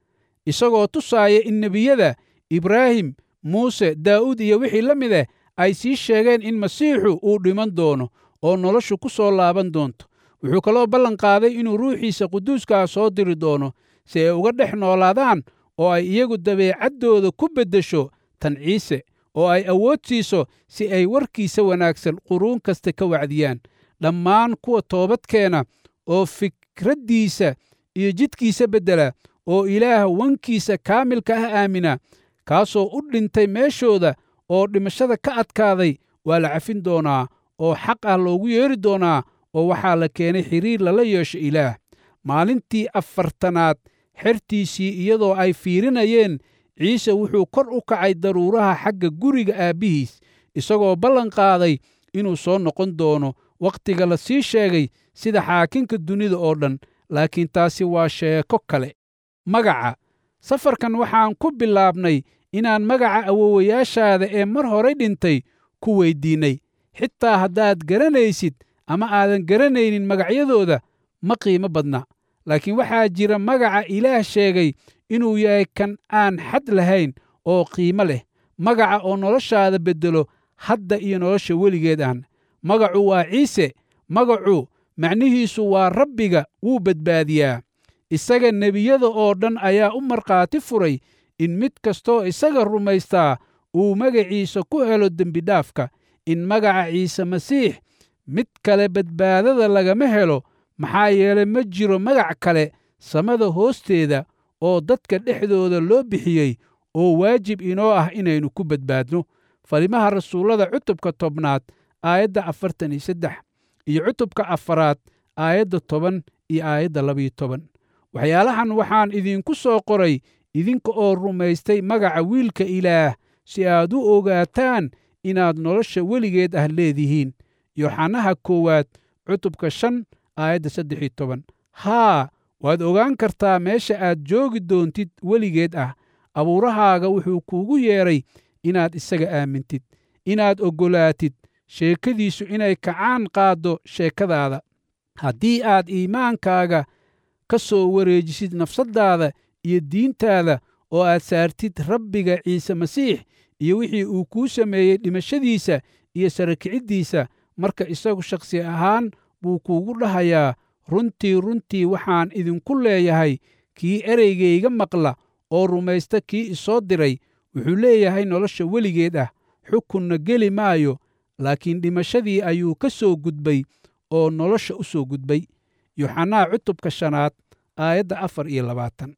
isagoo tusaaya in nebiyada ibraahim muuse daa'uud iyo wixii la mid ah ay sii sheegeen in masiixu uu dhiman doono oo noloshu ku soo laaban doonto wuxuu kaloo ballan qaaday inuu ruuxiisa quduuskaa soo diri doono si ay uga dhex noolaadaan oo ay iyagu dabeecaddooda ku beddesho tan ciise oo ay awood siiso si ay warkiisa wanaagsan quruun kasta ka wacdiyaan dhammaan kuwa toobadkeena oo fikraddiisa iyo jidkiisa beddela oo ilaah wankiisa kaamilka ah aamina kaasoo u dhintay meeshooda oo dhimashada ka adkaaday waa la cafin doonaa oo xaq ah loogu yeeri doonaa oo waxaa la keenay xiriir lala yeesho ilaah maalintii afartanaad xertiisii iyadoo ay fiirinayeen ciise wuxuu kor u kacay daruuraha xagga guriga aabbihiis isagoo ballan qaaday inuu soo noqon doono wakhtiga la sii sheegay sida xaakinka dunida oo dhan laakiin taasi waa sheeko kale magaca safarkan waxaan ku bilaabnay inaan magaca awowayaashaada ee mar horay dhintay ku weyddiinnay xitaa haddaad garanaysid ama aadan garanaynin magacyadooda ma qiimo badna laakiin waxaa jira magaca ilaah sheegay inuu yahay kan aan xad lahayn oo qiimo leh magaca oo noloshaada beddelo hadda iyo nolosha weligeed aan magacu waa ciise magacu macnihiisu waa rabbiga wuu badbaadiyaa isaga nebiyada oo dhan ayaa u markhaati furay in mid kastoo isaga rumaystaa uu magaciisa ku helo dembidhaafka in magaca ciise masiix mid kale badbaadada lagama helo maxaa yeelay ma jiro magac kale samada hoosteeda oo dadka dhexdooda loo bixiyey oo waajib inoo ah inaynu ku badbaadno falimaha rasuullada cutubka tobnaad aayadda afartan iyo saddex iyo cutubka afaraad aayadda toban iyo aayadda labiyo toban waxyaalahan waxaan idinku soo qoray idinka oo rumaystay magaca wiilka ilaah si aad u ogaataan inaad nolosha weligeed ah leedihiin yoxanaha koowaad cutubka shan aayadda saddex iyo toban haa waad ogaan kartaa meesha aad joogi doontid weligeed ah abuurahaaga wuxuu kuugu yeedhay inaad isaga aamintid inaad oggolaatid sheekadiisu inay kacaan qaaddo sheekadaada haddii aad iimaankaaga ka soo wareejisid nafsaddaada iyo diintaada oo aad saartid rabbiga ciise masiix iyo wixii uu kuu sameeyey dhimashadiisa iyo sarakiciddiisa marka isagu shakhsi ahaan buu kuugu dhahayaa runtii runtii waxaan idinku leeyahay kii ereygayga maqla oo rumaysta kii isoo diray wuxuu leeyahay nolosha weligeed ah xukunna geli maayo laakiin dhimashadii ayuu ka soo gudbay oo nolosha u soo gudbay yoxanaa cutubka shanaad aayadda afar iyo labaatan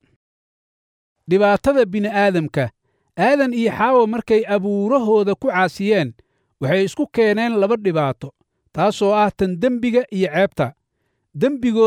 dhibaatada bini'aadamka aadan iyo xaawo markay abuurahooda ku caasiyeen waxay isku keeneen laba dhibaato taasoo ah tan dembiga iyo ceebta dembigood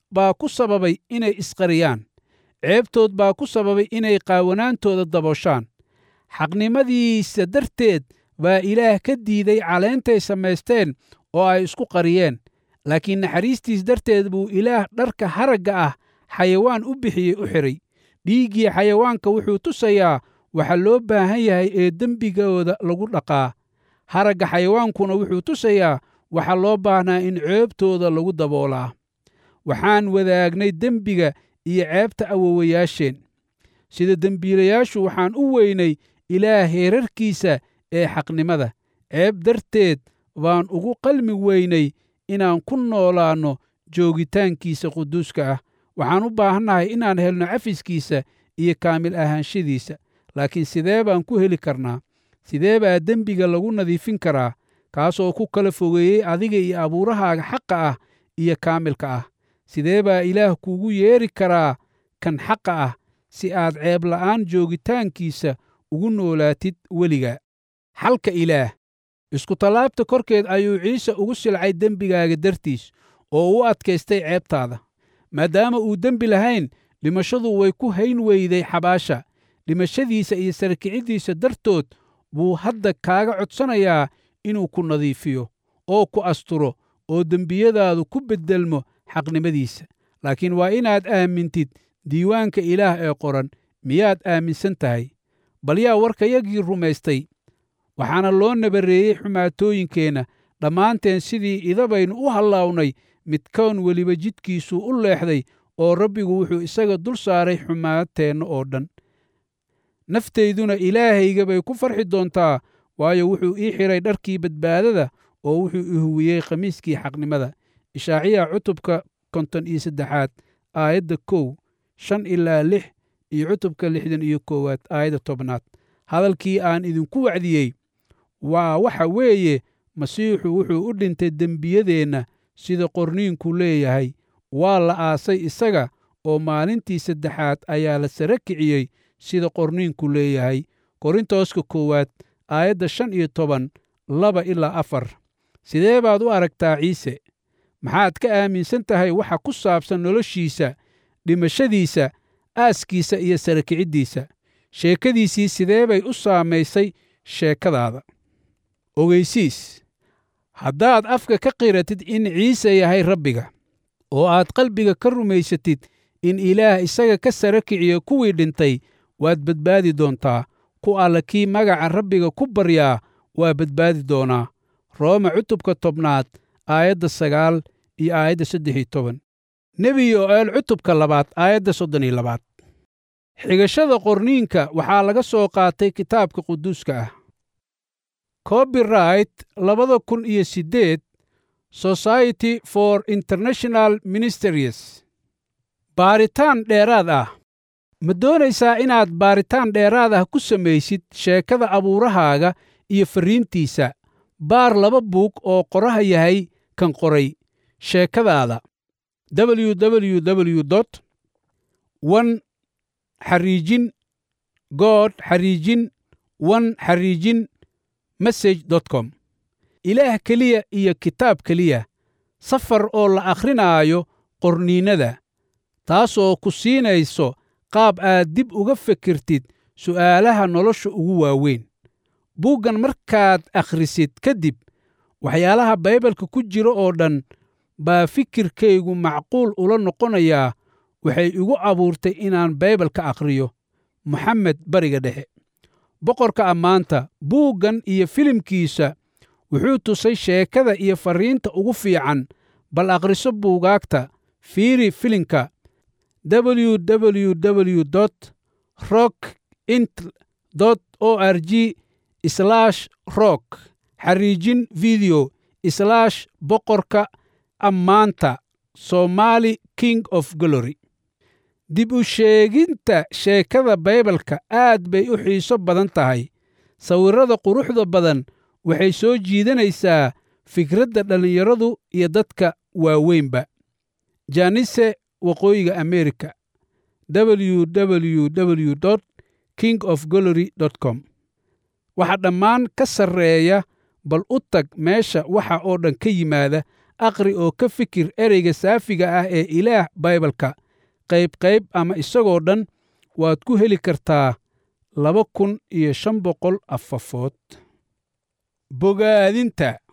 baa ku sababay inay isqariyaan ceebtood baa ku sababay inay qaawanaantooda dabooshaan xaqnimadiisa darteed baa ilaah ka diiday caleentay samaysteen oo ay isku qariyeen laakiin naxariistiis darteed buu ilaah dharka haragga ah xayawaan u bixiyey u xidhay dhiiggii xayawaanka wuxuu tusayaa waxa loo baahan yahay ee dembigooda lagu dhaqaa haragga xayawaankuna wuxuu tusayaa waxa loo baahnaa in ceebtooda lagu daboolaa waxaan wadaagnay dembiga iyo ceebta awowayaasheen sida dembiilayaashu waxaan u weynay ilaah heerarkiisa ee xaqnimada ceeb darteed baan ugu qalmi weynay inaan ku noolaanno joogitaankiisa quduuska ah waxaan u baahannahay inaan helno cafiskiisa iyo kaamil ahaanshadiisa laakiin sidee baan ku heli karnaa sidee baa dembiga lagu nadiifin karaa kaasoo ku kala fogeeyey adiga iyo abuurahaaga xaqa ah iyo kaamilka ah sidee baa ilaah kuugu yeeri karaa kan xaqa ah si aad ceebla'aan joogitaankiisa ugu noolaatid weliga xalka ilaah iskutallaabta korkeed ayuu ciise ugu silcay dembigaaga dartiis oo u adkaystay ceebtaada maadaama uu dembi lahayn dhimashadu way ku hayn weyday xabaasha dhimashadiisa iyo sarkiciddiisa dartood buu hadda kaaga codsanayaa inuu ku nadiifiyo oo ku asturo oo dembiyadaadu ku beddelmo xaqnimadiisa laakiin waa inaad aamintid diiwaanka ilaah ee qoran miyaad aaminsan tahay bal yaa warkayagii rumaystay waxaana loo nabarreeyey xumaatooyinkeenna dhammaanteen sidii idabaynu u hallaawnay midkoon weliba jidkiisuu u leexday oo rabbigu wuxuu isaga dul saaray xumaateenna oo dhan naftayduna ilaahayga bay ku farxi doontaa waayo wuxuu ii xidhay dharkii badbaadada oo wuxuu i huwiyey khamiiskii xaqnimada ishaaciya cutubka konton iyo saddexaad aayadda kow shan ilaa lix iyo cutubka lixdan iyo koowaad aayadda tobnaad hadalkii aan idinku wacdiyey waa waxa weeye masiixu wuxuu u dhintay dembiyadeenna sida qorniinku leeyahay waa la aasay isaga oo maalintii saddexaad ayaa la sara kiciyey sida qorniinku leeyahay korintooska koowaad aayadda shan iyo toban laba ilaa afar sidee baad u aragtaa ciise maxaad ka aaminsan tahay waxa ku saabsan noloshiisa dhimashadiisa aaskiisa iyo sara kiciddiisa sheekadiisii sidee bay u saamaysay sheekadaada ogeysiis haddaad afka ka qiratid in ciise yahay rabbiga oo aad qalbiga ka rumaysatid in ilaah isaga ka sara kiciyo kuwii dhintay waad badbaadi doontaa ku alla kii magaca rabbiga ku baryaa waa badbaadi doonaa rooma cutubka tobnaad aayadda sagaal iyo aayadda saddex iyo toban nebi yo'eel cutubka labaad aayadda soddon iyo labaad xigashada qorniinka waxaa laga soo qaatay kitaabka quduuska ah copyright labada kun iyo siddeed society for international ministeries baaritaan dheeraad ah ma doonaysaa inaad baaritaan dheeraad ah ku samaysid sheekada abuurahaaga iyo farriintiisa baar laba buug oo qoraha yahay kan qoray sheekadaada www dot one xariijin good xariijin one xariijin message dot com ilaah keliya iyo kitaab keliya safar oo la akhrinaayo qorniinnada taasoo ku siinayso qaab aad dib uga fikirtid su'aalaha nolosha ugu waaweyn buuggan markaad akhrisid kadib waxyaalaha baybalka ku jira oo dhan baa fikirkaygu macquul ula noqonayaa waxay igu abuurtay inaan baybalka akhriyo moxamed bariga dhexe boqorka ammaanta buuggan iyo filimkiisa wuxuu tusay sheekada iyo farriinta ugu fiican bal akhriso buugaagta fiiri filimka www dot rock int dot o r g slash rock xariijin video slash boqorka ammaanta somaali king of glory dib u sheeginta sheekada baybalka aad bay u xiiso badan tahay sawirrada quruxda badan waxay soo jiidanaysaa fikradda dhallinyaradu iyo dadka waaweynba janise waqooyiga amerika www dot king of glory dot com waxa dhammaan ka sarreeya bal u tag meesha waxa oo dhan ka yimaada aqri oo ka fikir ereyga saafiga ah ee ilaah baibalka qayb qayb ama isagoo dhan waad ku heli kartaa laba kun iyo shan boqol afafood bogaadinta